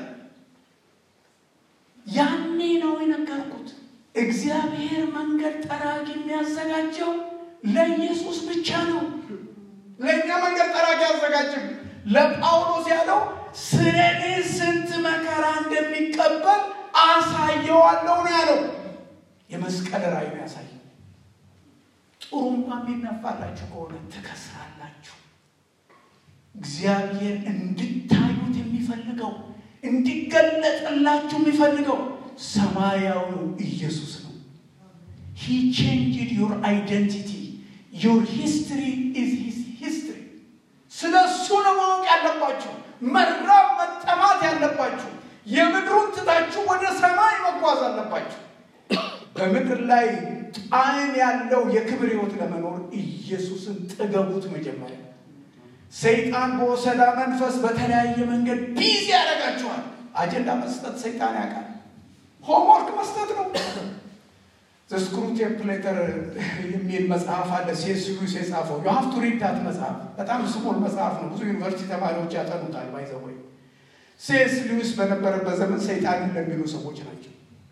Speaker 1: ያኔ ነው የነገርኩት። እግዚአብሔር መንገድ ጠራጊ የሚያዘጋጀው ለኢየሱስ ብቻ ነው። ለእኛ መንገድ ጠራጊ አያዘጋጅም። ለጳውሎስ ያለው ስለ እኔ ስንት መከራ እንደሚቀበል አሳየዋለሁ ነው ያለው። የመስቀል ራእይ ነው ያሳየው። ጥሩምባ የሚነፋላችሁ ከሆነ ትከስራላችሁ። እግዚአብሔር እንድታዩት የሚፈልገው እንዲገለጥላችሁ የሚፈልገው ሰማያዊው ኢየሱስ ነው። ሂ ቼንጅድ ዩር አይደንቲቲ ዩር ሂስትሪ ኢዝ ሂዝ ሂስትሪ። ስለ እሱ ነው ማወቅ ያለባችሁ፣ መራብ መጠማት ያለባችሁ። የምድሩን ትታችሁ ወደ ሰማይ መጓዝ አለባችሁ። በምድር ላይ ጣዕም ያለው የክብር ሕይወት ለመኖር ኢየሱስን ጥገቡት። መጀመሪያ ሰይጣን በወሰዳ መንፈስ በተለያየ መንገድ ቢዚ ያደርጋችኋል። አጀንዳ መስጠት ሰይጣን ያውቃል። ሆምወርክ መስጠት ነው። ዘስክሩ ቴምፕሌተር የሚል መጽሐፍ አለ። ሴስ ሉዊስ የጻፈው ዩ ሀቭ ቱ ሪድ ዳት መጽሐፍ በጣም ስሞል መጽሐፍ ነው። ብዙ ዩኒቨርሲቲ ተማሪዎች ያጠኑታል። ባይዘወይ ሴስ ሉዊስ በነበረበት ዘመን ሰይጣንን ለሚሉ ሰዎች ናቸው።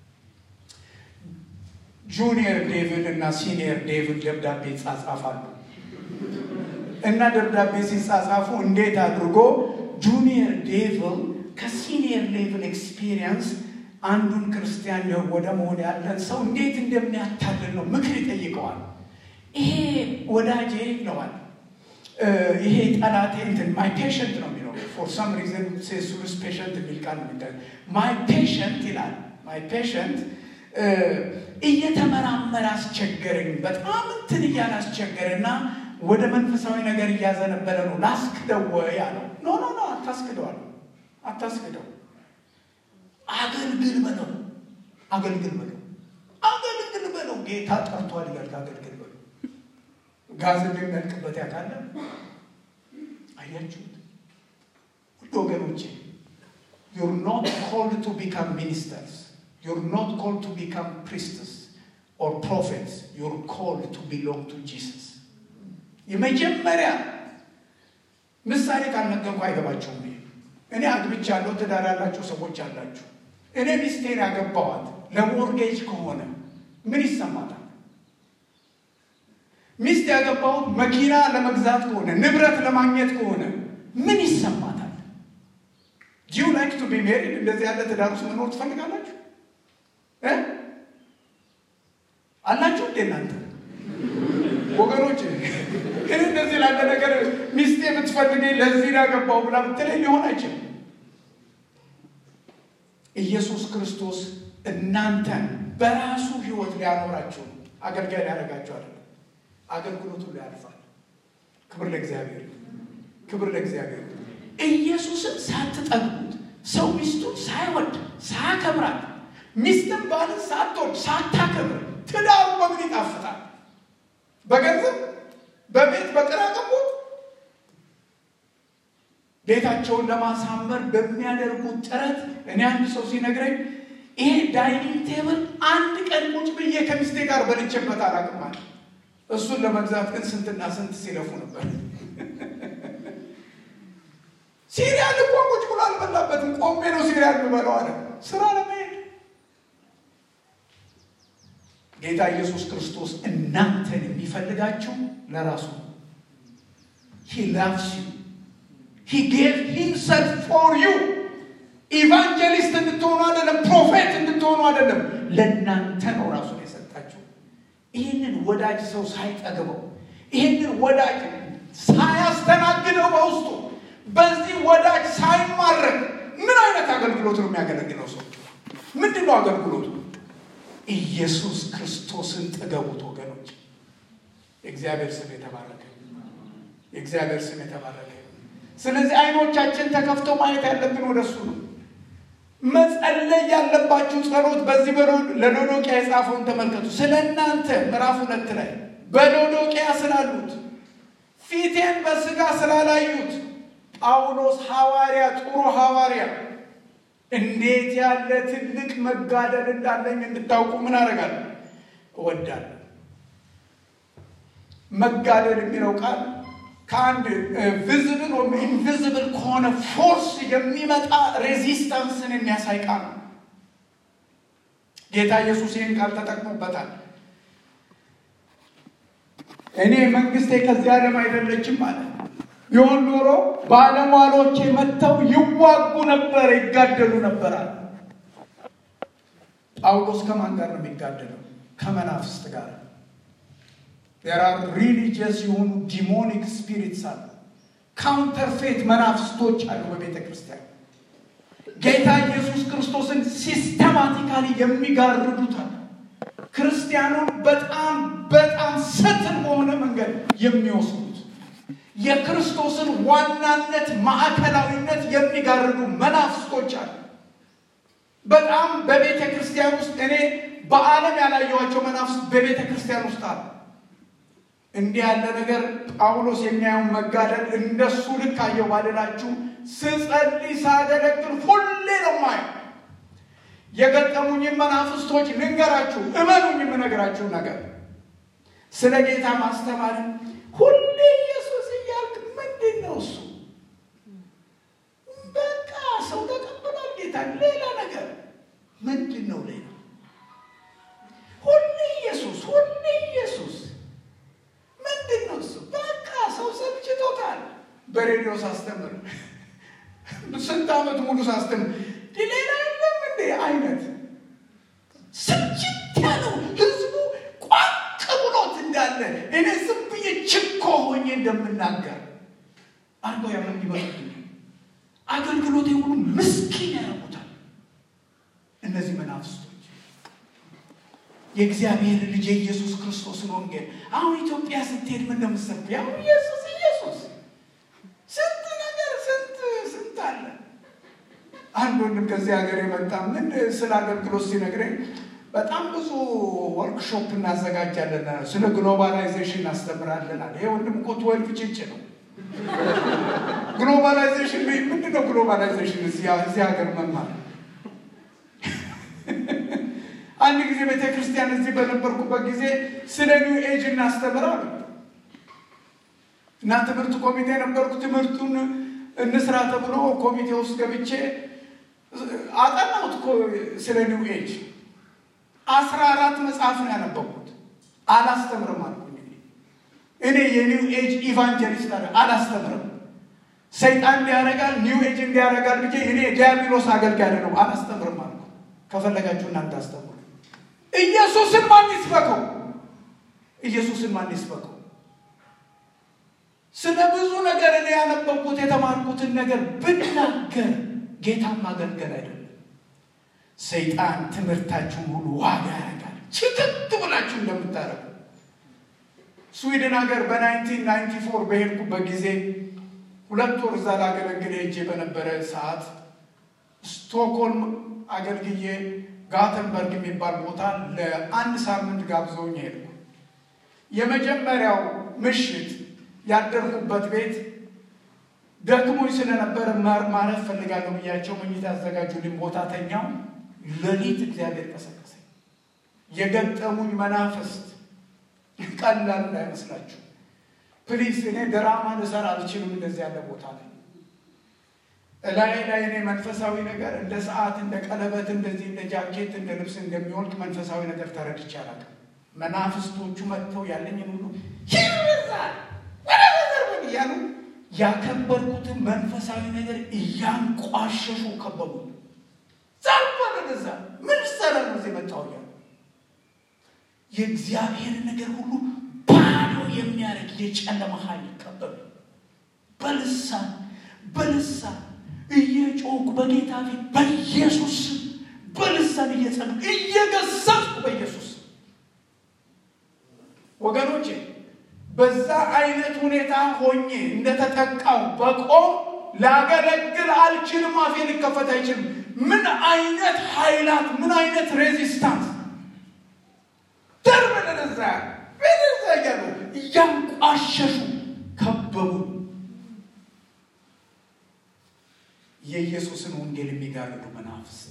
Speaker 1: ጁኒየር ዴቪል እና ሲኒየር ዴቪል ደብዳቤ ይጻጻፋሉ እና ደብዳቤ ሲጻጻፉ እንዴት አድርጎ ጁኒየር ዴቪል ከሲኒየር ሌቭል ኤክስፒሪየንስ አንዱን ክርስቲያን ወደ መሆን ያለን ሰው እንዴት እንደሚያታልል ነው ምክር ይጠይቀዋል። ይሄ ወዳጄ ይለዋል፣ ይሄ ጠላቴ እንትን ማይ ፔሽንት ነው የሚለው ፎር ሰም ሪዝን ሴሱሉስ ፔሽንት የሚል ቃል ነው የሚታ ማይ ፔሽንት ይላል። ማይ ፔሽንት እየተመራመረ አስቸገረኝ፣ በጣም እንትን እያለ አስቸገረና ወደ መንፈሳዊ ነገር እያዘነበለ ነው። ላስክደው ወይ አለው። ኖ ኖ ኖ አታስክደው አለው። አታስክደው፣ አገልግል በለው፣ አገልግል በለው፣ አገልግል በለው። ጌታ ጠርቷል ይላል። አገልግል በለው ጋዝ የሚመልክበት ያካለ አያችሁት? ውድ ወገኖቼ ዩር ኖት ኮልድ ቱ ቢካም ሚኒስተርስ ዩር ኖት ኮልድ ቱ ቢካም ፕሪስትስ ኦር ፕሮፌትስ ዩር ኮልድ ቱ ቢሎንግ ቱ ጂሰስ። የመጀመሪያ ምሳሌ ካልነገርኩ አይገባቸውም። እኔ አግብቻለሁ፣ ትዳር ያላችሁ ሰዎች አላችሁ። እኔ ሚስቴን ያገባዋት ለሞርጌጅ ከሆነ ምን ይሰማታል? ሚስት ያገባሁት መኪና ለመግዛት ከሆነ ንብረት ለማግኘት ከሆነ ምን ይሰማታል? ጂው ላይክ ቱ ቢ ሜሪድ እንደዚህ ያለ ትዳር ውስጥ መኖር ትፈልጋላችሁ? አላችሁ እንዴ እናንተ ወገኖች? ግን እንደዚህ ላለ ነገር ሚስቴ የምትፈልገኝ ለዚህ ያገባው ብላ ብትለኝ ሊሆን አይችልም። ኢየሱስ ክርስቶስ እናንተን በራሱ ሕይወት ሊያኖራችሁ አገልጋይ ሊያደርጋችሁ አይደለም። አገልግሎቱ ላይ ያልፋል። ክብር ለእግዚአብሔር፣ ክብር ለእግዚአብሔር። ኢየሱስን ሳትጠግቡት ሰው ሚስቱን ሳይወድ ሳያከብራት፣ ሚስትን ባልን ሳትወድ ሳታከብር ትዳሩ በምን ይጣፍጣል? በገንዘብ በቤት በቅራቅንቦት ቤታቸውን ለማሳመር በሚያደርጉት ጥረት እኔ አንድ ሰው ሲነግረኝ ይሄ ዳይኒንግ ቴብል አንድ ቀን ቁጭ ብዬ ከሚስቴ ጋር በልቼበት አላውቅም አለ። እሱን ለመግዛት ግን ስንትና ስንት ሲለፉ ነበር። ሲሪያል እኮ ቁጭ ብሎ አልበላበትም። ቆሜ ነው ሲሪያል የምበለው አለ። ስራ ለመሄድ ጌታ ኢየሱስ ክርስቶስ እናንተን የሚፈልጋችሁ ለራሱ ሂ ላቭስ ዩ ሂ ጌቭ ሂምሰልፍ ፎር ዩ ኢቫንጀሊስት እንድትሆኑ አይደለም፣ ፕሮፌት እንድትሆኑ አይደለም፣ ለእናንተ ነው ራሱን የሰጣችሁ። ይህንን ወዳጅ ሰው ሳይጠግበው ይህንን ወዳጅ ሳያስተናግደው በውስጡ በዚህ ወዳጅ ሳይማረክ ምን አይነት አገልግሎት ነው የሚያገለግለው ሰው? ምንድን ነው አገልግሎቱ? ኢየሱስ ክርስቶስን ጥገቡት ወገኖች። የእግዚአብሔር ስም የተባረከ የእግዚአብሔር ስም የተባረከ። ስለዚህ አይኖቻችን ተከፍተው ማየት ያለብን ወደሱ ነው። መጸለይ ያለባችሁ ጸሎት በዚህ ለሎዶቅያ የጻፈውን ተመልከቱ። ስለ እናንተ ምዕራፍ ሁለት ላይ በሎዶቅያ ስላሉት ፊቴን በስጋ ስላላዩት ጳውሎስ ሐዋርያ ጥሩ ሐዋርያ እንዴት ያለ ትልቅ መጋደል እንዳለኝ እንድታውቁ ምን አደርጋለሁ እወዳለሁ። መጋደል የሚለው ቃል ከአንድ ቪዝብል ወይም ኢንቪዝብል ከሆነ ፎርስ የሚመጣ ሬዚስታንስን የሚያሳይ ቃል ነው። ጌታ ኢየሱስ ይህን ቃል ተጠቅሞበታል። እኔ መንግስቴ ከዚህ ዓለም አይደለችም ማለት ቢሆን ኖሮ ባለሟሎቼ መጥተው ይዋጉ ነበር፣ ይጋደሉ ነበራል። ጳውሎስ ከማን ጋር ነው የሚጋደለው? ከመናፍስት ጋር ራር ሪሊጂየስ የሆኑ ዲሞኒክ ስፒሪትስ አሉ። ካውንተርፌት መናፍስቶች አሉ በቤተ ክርስቲያን። ጌታ ኢየሱስ ክርስቶስን ሲስተማቲካሊ የሚጋርዱት አሉ። ክርስቲያኑን በጣም በጣም ሰትን በሆነ መንገድ የሚወስዱት የክርስቶስን ዋናነት ማዕከላዊነት የሚጋርዱ መናፍስቶች አሉ። በጣም በቤተ ክርስቲያን ውስጥ እኔ በዓለም ያላየኋቸው መናፍስት በቤተ ክርስቲያን ውስጥ አሉ። እንዲህ ያለ ነገር ጳውሎስ የሚያየውን መጋደል እንደሱ ልክ አየው ባልላችሁ፣ ስጸልይ ሳገለግል ሁሌ ነው ማየው። የገጠሙኝን መናፍስቶች ልንገራችሁ፣ እመኑኝ የምነግራችሁ ነገር ስለ ጌታ ማስተማር ሁሌ ኢየሱስ እያልክ ምንድን ነው እሱ? በቃ ሰው ተቀብሏል ጌታ። ሌላ ነገር ምንድን ነው? ሌላ ሁሌ ኢየሱስ፣ ሁሌ ኢየሱስ ምንድን ነው እሱ? በቃ ሰው ሰልችቶታል። በሬዲዮ ሳስተምር ስንት ዓመት ሙሉ ሳስተምር ሌላ የለም እንዴ አይነት ስልችት ያለው ህዝቡ ቋቅ ብሎት እንዳለ እኔ ዝም ብዬ ችኮ ሆኜ ሆኜ እንደምናገር አድርገው ያምን ይበሉብኛል። አገልግሎቴ ሁሉ ምስኪን ያደርጉታል። እነዚህ መናፍስቶች የእግዚአብሔር ልጅ የኢየሱስ ክርስቶስን ወንጌል አሁን ኢትዮጵያ ስትሄድ ምን እንደምትሰብክ ያው ኢየሱስ ኢየሱስ ስንት ነገር ስንት ስንት አለ። አንድ ወንድም ከዚህ ሀገር የመጣ ምን ስለ አገልግሎት ሲነግረኝ በጣም ብዙ ወርክሾፕ እናዘጋጃለን፣ ስለ ግሎባላይዜሽን እናስተምራለናል። ይሄ ወንድም እኮ ትወልፍ ጭጭ ነው። ግሎባላይዜሽን ምንድን ነው? ግሎባላይዜሽን እዚህ ሀገር መማር አንድ ጊዜ ቤተ ክርስቲያን እዚህ በነበርኩበት ጊዜ ስለ ኒው ኤጅ እናስተምራሉ እና ትምህርት ኮሚቴ ነበርኩ። ትምህርቱን እንስራ ተብሎ ኮሚቴ ውስጥ ገብቼ አጠናሁት ስለ ኒው ኤጅ። አስራ አራት መጽሐፍ ነው ያነበብኩት። አላስተምርም አልኩ። እኔ የኒው ኤጅ ኢቫንጀሊስት አላስተምርም። ሰይጣን እንዲያደርጋል ኒው ኤጅ እንዲያደርጋል ብዬ እኔ ዲያብሎስ አገልጋይ ነው አላስተምርም አልኩ። ከፈለጋችሁ እናንተ አስተምሩ። ኢየሱስን ማን ይስበከው? ኢየሱስን ማን ይስበከው? ስለ ብዙ ነገር እኔ ያነበብኩት የተማርኩትን ነገር ብናገር ጌታን ማገልገል አይደለም። ሰይጣን ትምህርታችሁን ሁሉ ዋጋ ያደርጋል። ችክት ብላችሁ እንደምታደርጉ ስዊድን ሀገር በናይንቲን ናይንቲ ፎር በሄድኩበት ጊዜ ሁለት ወር እዛ ላገለግል ሄጄ በነበረ ሰዓት ስቶክሆልም አገልግዬ ጋተንበርግ የሚባል ቦታ ለአንድ ሳምንት ጋብዘውኝ ሄድኩ። የመጀመሪያው ምሽት ያደርኩበት ቤት ደክሞኝ ስለነበረ ማረፍ ፈልጋለሁ ብያቸው መኝታ ያዘጋጁልኝ ቦታ ተኛው። ሌሊት እግዚአብሔር ቀሰቀሰኝ። የገጠሙኝ መናፍስት ቀላል እንዳይመስላችሁ ፕሊስ። እኔ ድራማ ልሰራ አልችልም። እንደዚህ ያለ ቦታ ላይ እላይ ላይ እኔ መንፈሳዊ ነገር እንደ ሰዓት፣ እንደ ቀለበት፣ እንደዚህ እንደ ጃኬት፣ እንደ ልብስ እንደሚወልቅ መንፈሳዊ ነገር ተረድቼ አላውቅም። መናፍስቶቹ መጥተው ያለኝን ሁሉ ይርዛል ወደዘርበን እያሉ ያከበርኩትን መንፈሳዊ ነገር እያንቋሸሹ ከበቡ። ዛባ ወደዛ ምን ሰራ ነው እዚህ መጣሁ እያሉ የእግዚአብሔር ነገር ሁሉ ባዶ የሚያደርግ የጨለማ ኃይል ከበቡ። በልሳን በልሳን እየጮኩ በጌታ ፊት በኢየሱስ በልሳን እየጸለይኩ እየገሰጽኩ በኢየሱስ ወገኖቼ በዛ አይነት ሁኔታ ሆኜ እንደተጠቃው በቆም ላገለግል አልችልም። አፌ ሊከፈት አይችልም። ምን አይነት ኃይላት ምን አይነት ሬዚስታንስ ደርብ ለነዛ በነዛ እያሉ እያንቋሸሹ ከበቡ። የኢየሱስን ወንጌል የሚጋርዱ መናፍስት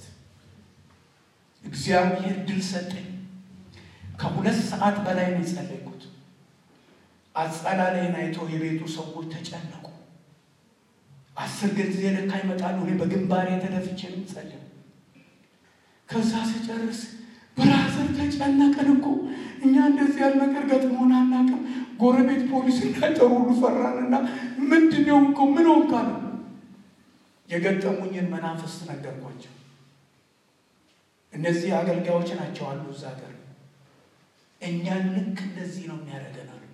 Speaker 1: እግዚአብሔር ድል ሰጠኝ። ከሁለት ሰዓት በላይ ነው የጸለይኩት። አጸላላይን አይቶ የቤቱ ሰዎች ተጨነቁ። አስር ጊዜ ለካ ይመጣሉ። እኔ በግንባሬ ተደፍቼ ነው የምጸልየው። ከዛ ስጨርስ ብራዘር ተጨነቅን እኮ እኛ እንደዚህ ያለ ነገር ገጥሞን አናውቅም። ጎረቤት ፖሊስ እንዳይጠሩ ሁሉ ፈራንና ምንድን ነው እኮ ምን ሆንክ አሉ። የገጠሙኝን መናፍስት ነገርኳቸው። እነዚህ አገልጋዮች ናቸው አሉ እዛ ሀገር እኛን ልክ እንደዚህ ነው የሚያደርገን አሉ።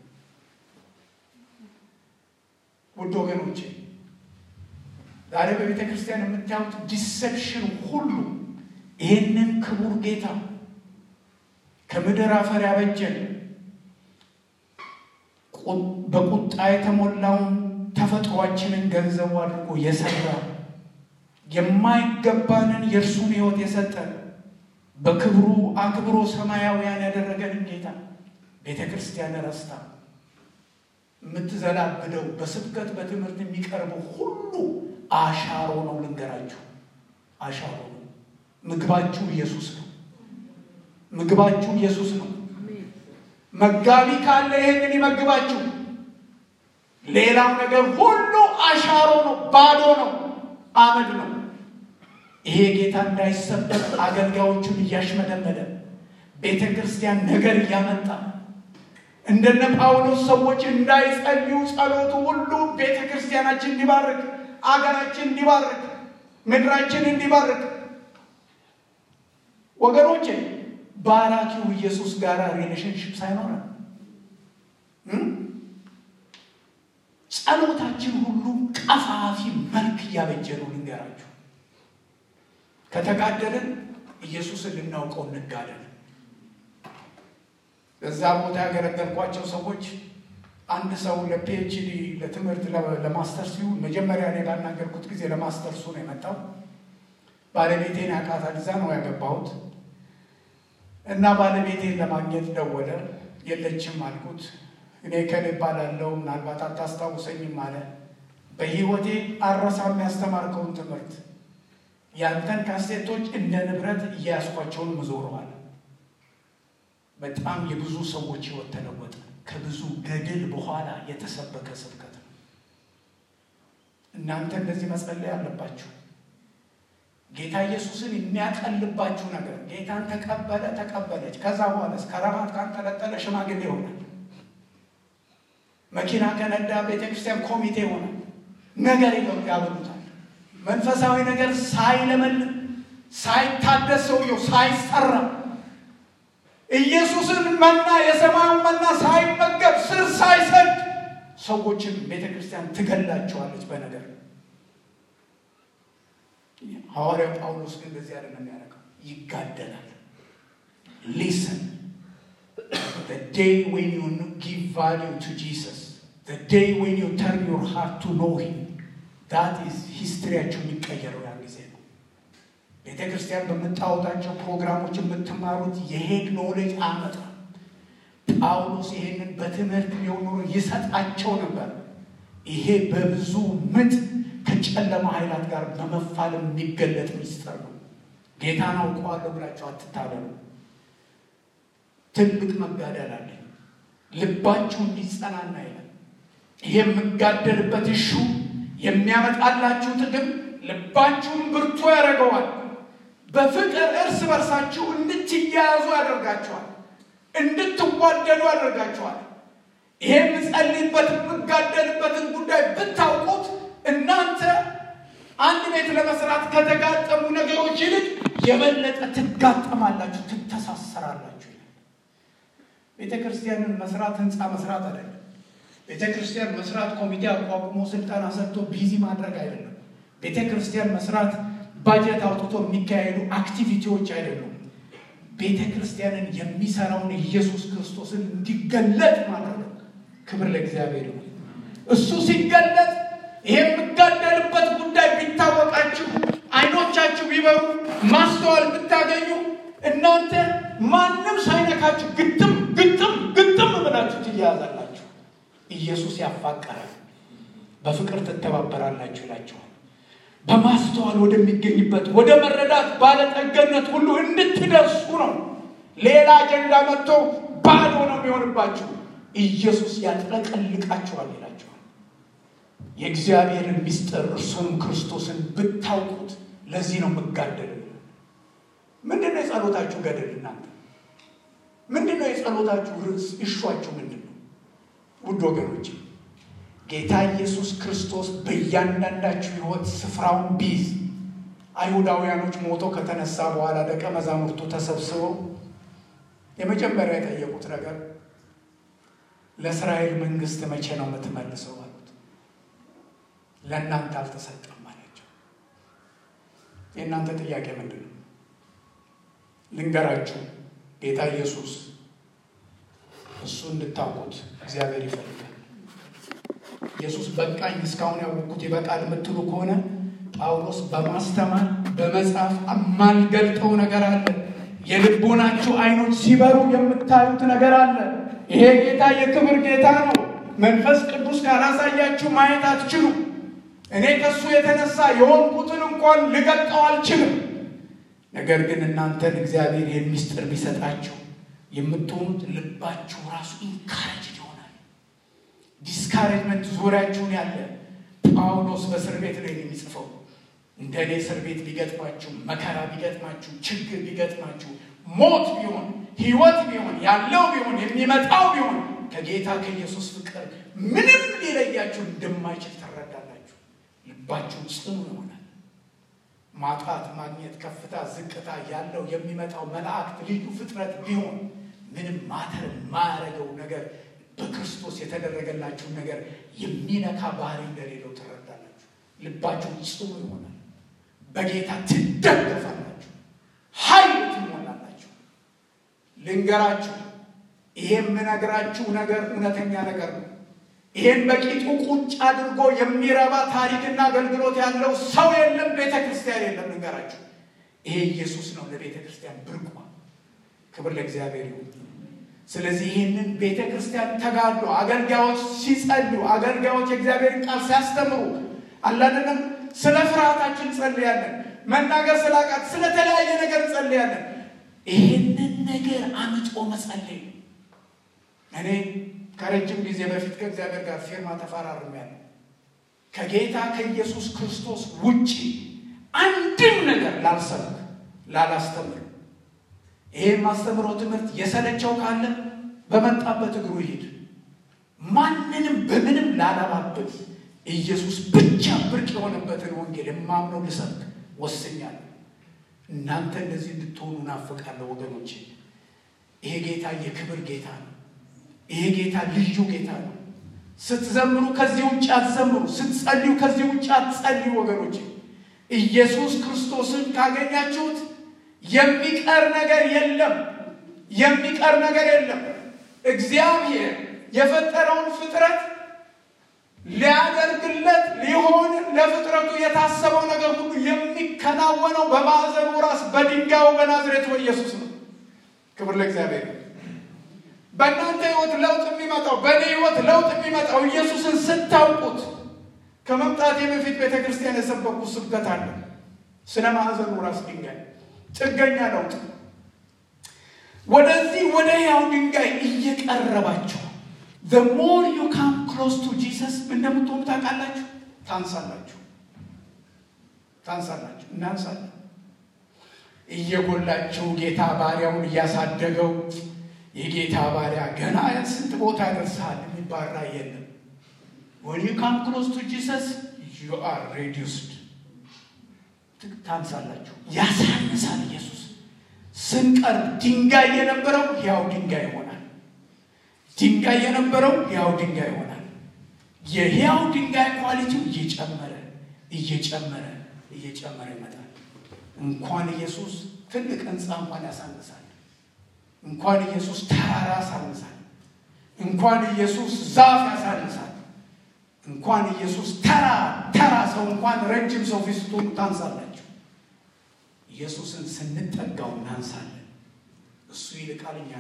Speaker 1: ውድ ወገኖቼ ዛሬ በቤተ ክርስቲያን የምታዩት ዲሰፕሽን ሁሉ ይህንን ክቡር ጌታ ከምድር አፈር ያበጀን በቁጣ የተሞላውን ተፈጥሯችንን ገንዘቡ አድርጎ የሰራ የማይገባንን የእርሱን ሕይወት የሰጠን በክብሩ አክብሮ ሰማያውያን ያደረገንን ጌታ ቤተ ክርስቲያን ረስታ የምትዘላብደው በስብከት በትምህርት የሚቀርበው ሁሉ አሻሮ ነው። ልንገራችሁ፣ አሻሮ ነው። ምግባችሁ ኢየሱስ ነው። ምግባችሁ ኢየሱስ ነው። መጋቢ ካለ ይሄንን ይመግባችሁ። ሌላው ነገር ሁሉ አሻሮ ነው፣ ባዶ ነው፣ አመድ ነው። ይሄ ጌታ እንዳይሰበክ አገልጋዮቹን እያሽመደመደ ቤተ ክርስቲያን ነገር እያመጣ እንደነ ጳውሎስ ሰዎች እንዳይጸልዩ ጸሎቱ ሁሉ ቤተ ክርስቲያናችን እንዲባርክ፣ አገራችን እንዲባርክ፣ ምድራችን እንዲባርክ ወገኖቼ ባራኪው ኢየሱስ ጋር ሪሌሽንሽፕ ሳይኖረ ጸሎታችን ሁሉ ቀፋፊ መልክ እያበጀ ነው። ልንገራችሁ፣ ከተጋደልን ኢየሱስን ልናውቀው እንጋደል። እዛ ቦታ ያገለገልኳቸው ሰዎች አንድ ሰው ለፒኤችዲ ለትምህርት ለማስተር ሲሆን መጀመሪያ እኔ ባናገርኩት ጊዜ ለማስተርሱ ነው የመጣው። ባለቤቴን ያውቃታል፣ እዛ ነው ያገባሁት እና ባለቤቴን ለማግኘት ደወለ። የለችም አልኩት። እኔ ከል እባላለሁ ምናልባት አታስታውሰኝም አለ። በህይወቴ አረሳም ያስተማርከውን ትምህርት ያንተን ካሴቶች እንደ ንብረት እያያስኳቸውን ምዞረዋል። በጣም የብዙ ሰዎች ህይወት ተለወጠ። ከብዙ ገድል በኋላ የተሰበከ ስብከት ነው። እናንተ እንደዚህ መጸለይ አለባችሁ። ጌታ ኢየሱስን የሚያቀልባችሁ ነገር ጌታን ተቀበለ ተቀበለች። ከዛ በኋላ ከረባት ካንጠለጠለ ሽማግሌ ይሆናል። መኪና ከነዳ ቤተክርስቲያን ኮሚቴ ይሆናል። ነገር ያበሉታል። መንፈሳዊ ነገር ሳይለመልም ሳይታደስ ሰውየው ሳይሰራ ኢየሱስን መና የሰማዩን መና ሳይመገብ ስር ሳይሰድ ሰዎችን ቤተ ክርስቲያን ትገላቸዋለች በነገር። ሐዋርያው ጳውሎስ ግን እንደዚህ ያለ ነው የሚያደርገው፣ ይጋደላል። ሊስን the day when you give value to Jesus the day when you turn your heart to know him that is ሂስትሪያቸው የሚቀየረው ያን ጊዜ ነው። ቤተ ክርስቲያን በምታወጣቸው ፕሮግራሞች የምትማሩት የሄድ ኖሌጅ አመጣ ጳውሎስ ይሄንን በትምህርት ቢሆን ኖሮ ይሰጣቸው ነበር። ይሄ በብዙ ምጥ ከጨለማ ኃይላት ጋር በመፋለም የሚገለጥ ሚስጥር ነው። ጌታን አውቀዋለሁ ብላቸው አትታለሉ። ትልቅ መጋደል አለ። ልባችሁ እንዲጸናና ይላል። ይሄ የምጋደልበት እሹ የሚያመጣላችሁ ጥቅም ልባችሁን ብርቱ ያደርገዋል። በፍቅር እርስ በርሳችሁ እንድትያያዙ ያደርጋችኋል። እንድትዋደዱ ያደርጋችኋል። ይሄ የምጸልይበት የምጋደልበትን ጉዳይ ብታውቁት እናንተ አንድ ቤት ለመስራት ከተጋጠሙ ነገሮች ይልቅ የበለጠ ትጋጠማላችሁ፣ ትተሳሰራላችሁ። ቤተ ክርስቲያንን መስራት ህንፃ መስራት አይደለም። ቤተ ክርስቲያን መስራት ኮሚቴ አቋቁሞ ስልጠና ሰጥቶ ቢዚ ማድረግ አይደለም። ቤተ ክርስቲያን መስራት ባጀት አውጥቶ የሚካሄዱ አክቲቪቲዎች አይደሉም። ቤተ ክርስቲያንን የሚሰራውን ኢየሱስ ክርስቶስን እንዲገለጥ ማድረግ ነው። ክብር ለእግዚአብሔር ይሁን። እሱ ሲገለጥ ይሄ የምጋደልበት ጉዳይ ቢታወቃችሁ፣ አይኖቻችሁ ቢበሩ፣ ማስተዋል ብታገኙ እናንተ ማንም ሳይነካችሁ ግጥም ግጥም ግጥም ብላችሁ ትያያዛላችሁ። ኢየሱስ ያፋቀራል፣ በፍቅር ትተባበራላችሁ ይላችኋል። በማስተዋል ወደሚገኝበት ወደ መረዳት ባለጠገነት ሁሉ እንድትደርሱ ነው። ሌላ አጀንዳ መጥቶ ባዶ ነው የሚሆንባችሁ። ኢየሱስ ያጥለቀልቃችኋል ይላችኋል። የእግዚአብሔርን ምስጢር እርሱንም ክርስቶስን ብታውቁት ለዚህ ነው የምጋደል። ምንድን ነው የጸሎታችሁ ገደል? እናንተ ምንድን ነው የጸሎታችሁ ርዕስ? እሿችሁ ምንድን ነው? ውድ ወገኖች ጌታ ኢየሱስ ክርስቶስ በእያንዳንዳችሁ ሕይወት ስፍራውን ቢይዝ አይሁዳውያኖች ሞቶ ከተነሳ በኋላ ደቀ መዛሙርቱ ተሰብስበው የመጀመሪያ የጠየቁት ነገር ለእስራኤል መንግስት መቼ ነው የምትመልሰው አሉት። ለእናንተ አልተሰጠም አላቸው። የእናንተ ጥያቄ ምንድን ነው? ልንገራችሁ። ጌታ ኢየሱስ እሱ እንድታውቁት እግዚአብሔር ይፈልጋል። ኢየሱስ በቃኝ እስካሁን ያወቅኩት ይበቃል የምትሉ ከሆነ ጳውሎስ በማስተማር በመጽሐፍ የማልገልጠው ነገር አለ። የልቦናችሁ አይኖች ሲበሩ የምታዩት ነገር አለ። ይሄ ጌታ የክብር ጌታ ነው። መንፈስ ቅዱስ ካላሳያችሁ ማየት አትችሉም። እኔ ከእሱ የተነሳ የሆንኩትን እንኳን ልገልጠው አልችልም። ነገር ግን እናንተን እግዚአብሔር የሚስጥር ቢሰጣችሁ የምትሆኑት ልባችሁ ራሱ ኢንካሬጅ ይሆናል። ዲስካሬጅመንት ዙሪያችሁን ያለ ጳውሎስ በእስር ቤት ላይ ነው የሚጽፈው። እንደ እኔ እስር ቤት ቢገጥማችሁ፣ መከራ ቢገጥማችሁ፣ ችግር ቢገጥማችሁ፣ ሞት ቢሆን ህይወት ቢሆን ያለው ቢሆን የሚመጣው ቢሆን ከጌታ ከኢየሱስ ፍቅር ምንም ሊለያችሁ እንደማይችል ትረዳላችሁ። ልባችሁ ጽኑ ይሆናል። ማጣት፣ ማግኘት፣ ከፍታ፣ ዝቅታ ያለው የሚመጣው መላእክት ልዩ ፍጥረት ቢሆን ምንም ማተር የማያደርገው ነገር በክርስቶስ የተደረገላችሁን ነገር የሚነካ ባህሪ እንደሌለው ትረዳላችሁ። ልባችሁ ጽኑ ይሆናል። በጌታ ትደገፋላችሁ፣ ኃይል ትሞላላችሁ። ልንገራችሁ፣ ይሄ የምነግራችሁ ነገር እውነተኛ ነገር ነው። ይሄን በቂጡ ቁጭ አድርጎ የሚረባ ታሪክና አገልግሎት ያለው ሰው የለም፣ ቤተ ክርስቲያን የለም። ልንገራችሁ፣ ይሄ ኢየሱስ ነው ለቤተ ክርስቲያን ብርቋ። ክብር ለእግዚአብሔር ይሁን። ስለዚህ ይህንን ቤተ ክርስቲያን ተጋድሎ አገልጋዮች ሲጸልዩ፣ አገልጋዮች የእግዚአብሔርን ቃል ሲያስተምሩ አላደለም ስለ ፍርሃታችን እንጸልያለን። መናገር ስላቃት ስለተለያየ ነገር እንጸልያለን። ይህንን ነገር አምጦ መጸለይ እኔ ከረጅም ጊዜ በፊት ከእግዚአብሔር ጋር ፊርማ ተፈራርሜያለሁ። ከጌታ ከኢየሱስ ክርስቶስ ውጪ አንድም ነገር ላልሰብክ ላላስተምር ይሄ የማስተምረው ትምህርት የሰለቸው ካለ በመጣበት እግሩ ይሄድ። ማንንም በምንም ላላባብት ኢየሱስ ብቻ ብርቅ የሆነበትን ወንጌል የማምነው ልሰብክ ወስኛለሁ። እናንተ እንደዚህ እንድትሆኑ ናፍቃለሁ ወገኖቼ። ይሄ ጌታ የክብር ጌታ ነው። ይሄ ጌታ ልዩ ጌታ ነው። ስትዘምሩ ከዚህ ውጭ አትዘምሩ፣ ስትጸልዩ ከዚህ ውጭ አትጸልዩ ወገኖቼ። ኢየሱስ ክርስቶስን ካገኛችሁት የሚቀር ነገር የለም። የሚቀር ነገር የለም። እግዚአብሔር የፈጠረውን ፍጥረት ሊያደርግለት ሊሆን ለፍጥረቱ የታሰበው ነገር ሁሉ የሚከናወነው በማዕዘኑ ራስ በድንጋዩ በናዝሬቱ ኢየሱስ ነው። ክብር ለእግዚአብሔር። በእናንተ ሕይወት ለውጥ የሚመጣው በእኔ ሕይወት ለውጥ የሚመጣው ኢየሱስን ስታውቁት። ከመምጣቴ በፊት ቤተ ክርስቲያን የሰበኩት ስብከት አለ ስለ ማዕዘኑ ራስ ድንጋይ ጥገኛ ለውጥ ወደዚህ ወደ ሕያው ድንጋይ እየቀረባችሁ the more you come close to Jesus እንደምትሆኑ ታውቃላችሁ። ታንሳላችሁ፣ ታንሳላችሁ፣ እናንሳለን። እየጎላችሁ ጌታ ባሪያውን እያሳደገው የጌታ ባሪያ ገና ስንት ቦታ ያደርሰሃል የሚባራ የለም። when you come close to Jesus you are reduced ታንሳላችሁ። ያሳንሳል ኢየሱስ ስንቀርብ ድንጋይ የነበረው ሕያው ድንጋይ ይሆናል። ድንጋይ የነበረው ሕያው ድንጋይ ይሆናል። የሕያው ድንጋይ ኳሊቲው እየጨመረ እየጨመረ እየጨመረ ይመጣል። እንኳን ኢየሱስ ትልቅ ሕንፃ እንኳን ያሳንሳል። እንኳን ኢየሱስ ተራራ ያሳንሳል። እንኳን ኢየሱስ ዛፍ ያሳንሳል። እንኳን ኢየሱስ ተራ ተራ ሰው እንኳን ረጅም ሰው ፊት ስትሆኑ ታንሳላችሁ። ኢየሱስን ስንጠጋው እናንሳለን። እሱ ይልቃል፣ እኛ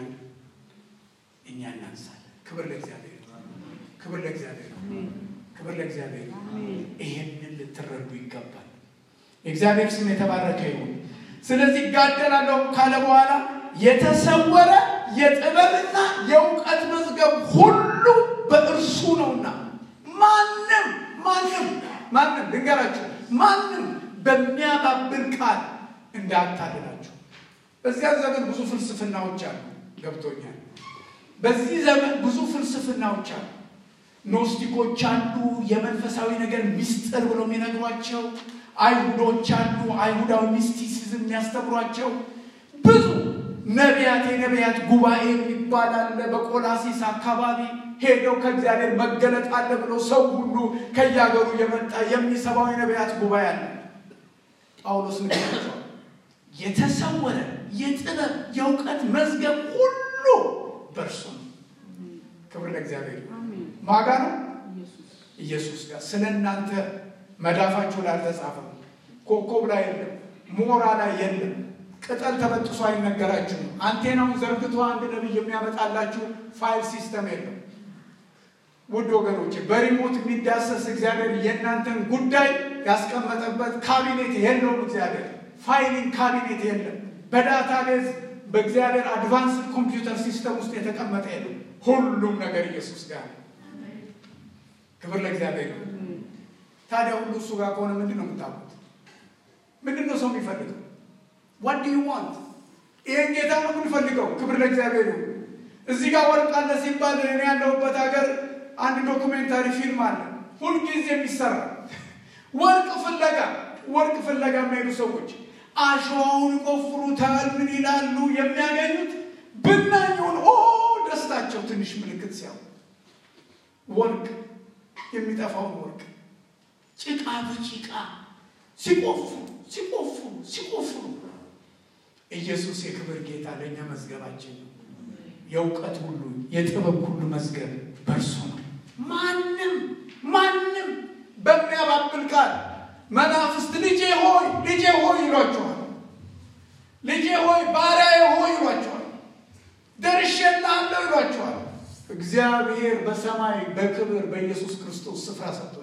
Speaker 1: እኛ እናንሳለን። ክብር ለእግዚአብሔር፣ ክብር ለእግዚአብሔር፣ ክብር ለእግዚአብሔር። ይሄንን ልትረዱ ይገባል። የእግዚአብሔር ስም የተባረከ ይሁን። ስለዚህ እጋደላለሁ ካለ በኋላ የተሰወረ የጥበብና የእውቀት መዝገብ ሁሉ በእርሱ ነውና ማንም ማንም ማንም ልንገራችሁ ማንም በሚያባብል ቃል እንዳታልላችሁ። በዚያ ዘመን ብዙ ፍልስፍናዎች አሉ፣ ገብቶኛል። በዚህ ዘመን ብዙ ፍልስፍናዎች አሉ። ኖስቲኮች አሉ፣ የመንፈሳዊ ነገር ሚስጥር ብሎ የሚነግሯቸው አይሁዶች አሉ፣ አይሁዳዊ ሚስቲሲዝም የሚያስተምሯቸው ብዙ ነቢያት፣ የነቢያት ጉባኤ የሚባል አለ በቆላሲስ አካባቢ ሄደው ከእግዚአብሔር መገለጥ አለ ብሎ ሰው ሁሉ ከያገሩ የመጣ የሚሰባው የነቢያት ጉባኤ አለ። ጳውሎስ ንገራቸዋል። የተሰወረ የጥበብ የእውቀት መዝገብ ሁሉ በእርሱ ነው። ክብር ለእግዚአብሔር። ማጋ ነው ኢየሱስ ጋር ስለ እናንተ መዳፋችሁ ላይ አልተጻፈም። ኮከብ ላይ የለም፣ ሞራ ላይ የለም፣ ቅጠል ተበጥሶ አይነገራችሁም። አንቴናውን ዘርግቶ አንድ ነቢይ የሚያመጣላችሁ ፋይል ሲስተም የለም። ውድ ወገኖች በሪሞት የሚዳሰስ እግዚአብሔር የእናንተን ጉዳይ ያስቀመጠበት ካቢኔት የለውም። እግዚአብሔር ፋይሊንግ ካቢኔት የለም። በዳታ ቤዝ በእግዚአብሔር አድቫንስድ ኮምፒውተር ሲስተም ውስጥ የተቀመጠ የለም። ሁሉም ነገር ኢየሱስ ጋር ነው። ክብር ለእግዚአብሔር። ታዲያ ሁሉ እሱ ጋር ከሆነ ምንድን ነው የምታውቁት? ምንድን ነው ሰው የሚፈልገው? ዋት ዱ ዩ ዋንት? ይህን ጌታ ነው የምንፈልገው። ክብር ለእግዚአብሔር ይሁን። እዚህ ጋር ወርቅ አለ ሲባል እኔ ያለሁበት ሀገር አንድ ዶኩሜንታሪ ፊልም አለ ሁልጊዜ የሚሰራ ወርቅ ፍለጋ ወርቅ ፍለጋ የሚሄዱ ሰዎች አሸዋውን ይቆፍሩታል። ምን ይላሉ? የሚያገኙት ብናኙን ኦ ደስታቸው ትንሽ ምልክት ሲያው ወርቅ የሚጠፋውን ወርቅ ጭቃ በጭቃ ሲቆፍሩ ሲቆፍሩ ሲቆፍሩ ኢየሱስ የክብር ጌታ ለእኛ መዝገባችን ነው። የእውቀት ሁሉ የጥበብ ሁሉ መዝገብ በእርሱ ነው። ማንም ማንም በሚያባብል ቃል መናፍስት ልጄ ሆይ ልጄ ሆይ ይሏቸዋል። ልጄ ሆይ ባሪያዬ ሆይ ይሏቸዋል። ደርሼልሃለሁ ይሏቸዋል። እግዚአብሔር በሰማይ በክብር በኢየሱስ ክርስቶስ ስፍራ ሰጥቶኛል።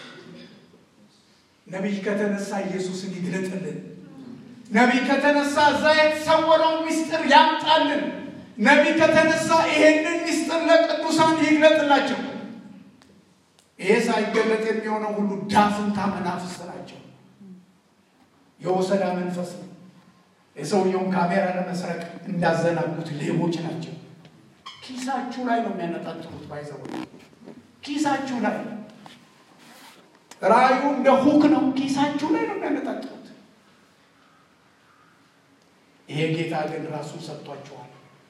Speaker 1: ነቢይ ከተነሳ ኢየሱስን ይግለጥልን። ነቢይ ከተነሳ እዛ የተሰወረውን ምስጢር ያምጣልን። ነቢይ ከተነሳ ይሄንን ምስጢር ለቅዱሳን ይግለጥላቸው። ይሄ ሳይገለጥ የሚሆነው ሁሉ ዳፍንታ መናፍስት ናቸው። የወሰዳ መንፈስ ነው። የሰውየውን ካሜራ ለመስረቅ እንዳዘናጉት ሌቦች ናቸው። ኪሳችሁ ላይ ነው የሚያነጣጥሩት። ባይዘው ኪሳችሁ ላይ ራእዩ እንደ ሁክ ነው። ኪሳችሁ ላይ ነው የሚያነጣጥሩት። ይሄ ጌታ ግን ራሱን ሰጥቷቸዋል።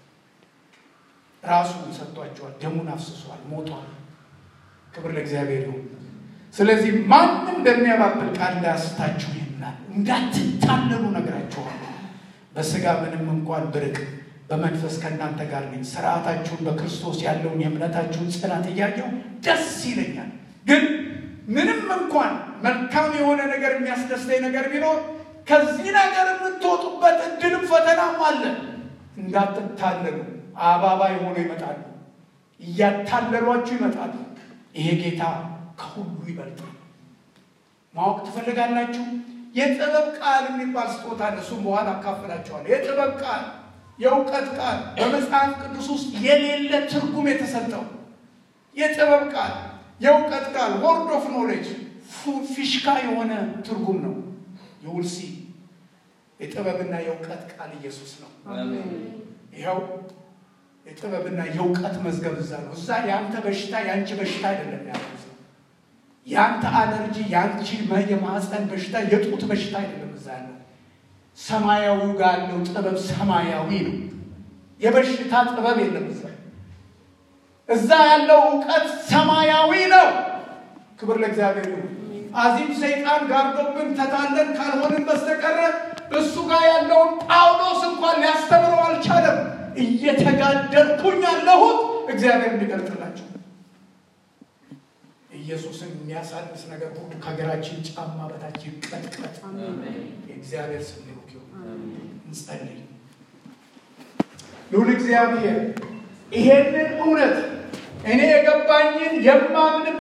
Speaker 1: ራሱን ሰጥቷቸዋል። ደሙን አፍስሷል፣ ሞቷል። ክብር ለእግዚአብሔር ይሁን። ስለዚህ ማንም በሚያባብል ቃል እንዳያስታችሁ ይሆናል። እንዳትታለሉ ነግራችኋል። በስጋ ምንም እንኳን ብርቅ በመንፈስ ከእናንተ ጋር ነኝ። ስርዓታችሁን በክርስቶስ ያለውን የእምነታችሁን ጽናት እያየው ደስ ይለኛል። ግን ምንም እንኳን መልካም የሆነ ነገር የሚያስደስተኝ ነገር ቢኖር ከዚህ ነገር የምትወጡበት እድልም ፈተናም አለ። እንዳትታለሉ አባባይ ሆኖ ይመጣሉ፣ እያታለሏችሁ ይመጣሉ። ይሄ ጌታ ከሁሉ ይበልጣል። ማወቅ ትፈልጋላችሁ? የጥበብ ቃል የሚባል ስጦታ አለ። እሱም በኋላ አካፍላችኋለሁ። የጥበብ ቃል፣ የእውቀት ቃል በመጽሐፍ ቅዱስ ውስጥ የሌለ ትርጉም የተሰጠው የጥበብ ቃል፣ የእውቀት ቃል ወርድ ኦፍ ኖሌጅ ፊሽካ የሆነ ትርጉም ነው። የውልሲ የጥበብና የእውቀት ቃል ኢየሱስ ነው። ይኸው የጥበብና የእውቀት መዝገብ እዛ ነው። እዛ የአንተ በሽታ የአንቺ በሽታ አይደለም ያለው የአንተ አለርጂ የአንቺ የማህፀን በሽታ የጡት በሽታ አይደለም እዛ ያለው ሰማያዊው ጋር ያለው ጥበብ ሰማያዊ ነው። የበሽታ ጥበብ የለም እዛ እዛ ያለው እውቀት ሰማያዊ ነው። ክብር ለእግዚአብሔር ይሁን። አዚም ሰይጣን ጋርዶብን ተታለን ካልሆንን በስተቀረ እሱ ጋር ያለውን ጳውሎስ እንኳን ሊያስተምረው አልቻለም። እየተጋደልኩኝ ያለሁት እግዚአብሔር እንዲገልጥላቸው ኢየሱስን የሚያሳንስ ነገር ሁሉ ከእግራችን ጫማ በታች ይቀጥቀጥ። የእግዚአብሔር ስም ብሩክ ይሁን። እንጸልይ። ልዑል እግዚአብሔር ይሄንን እውነት እኔ የገባኝን የማምን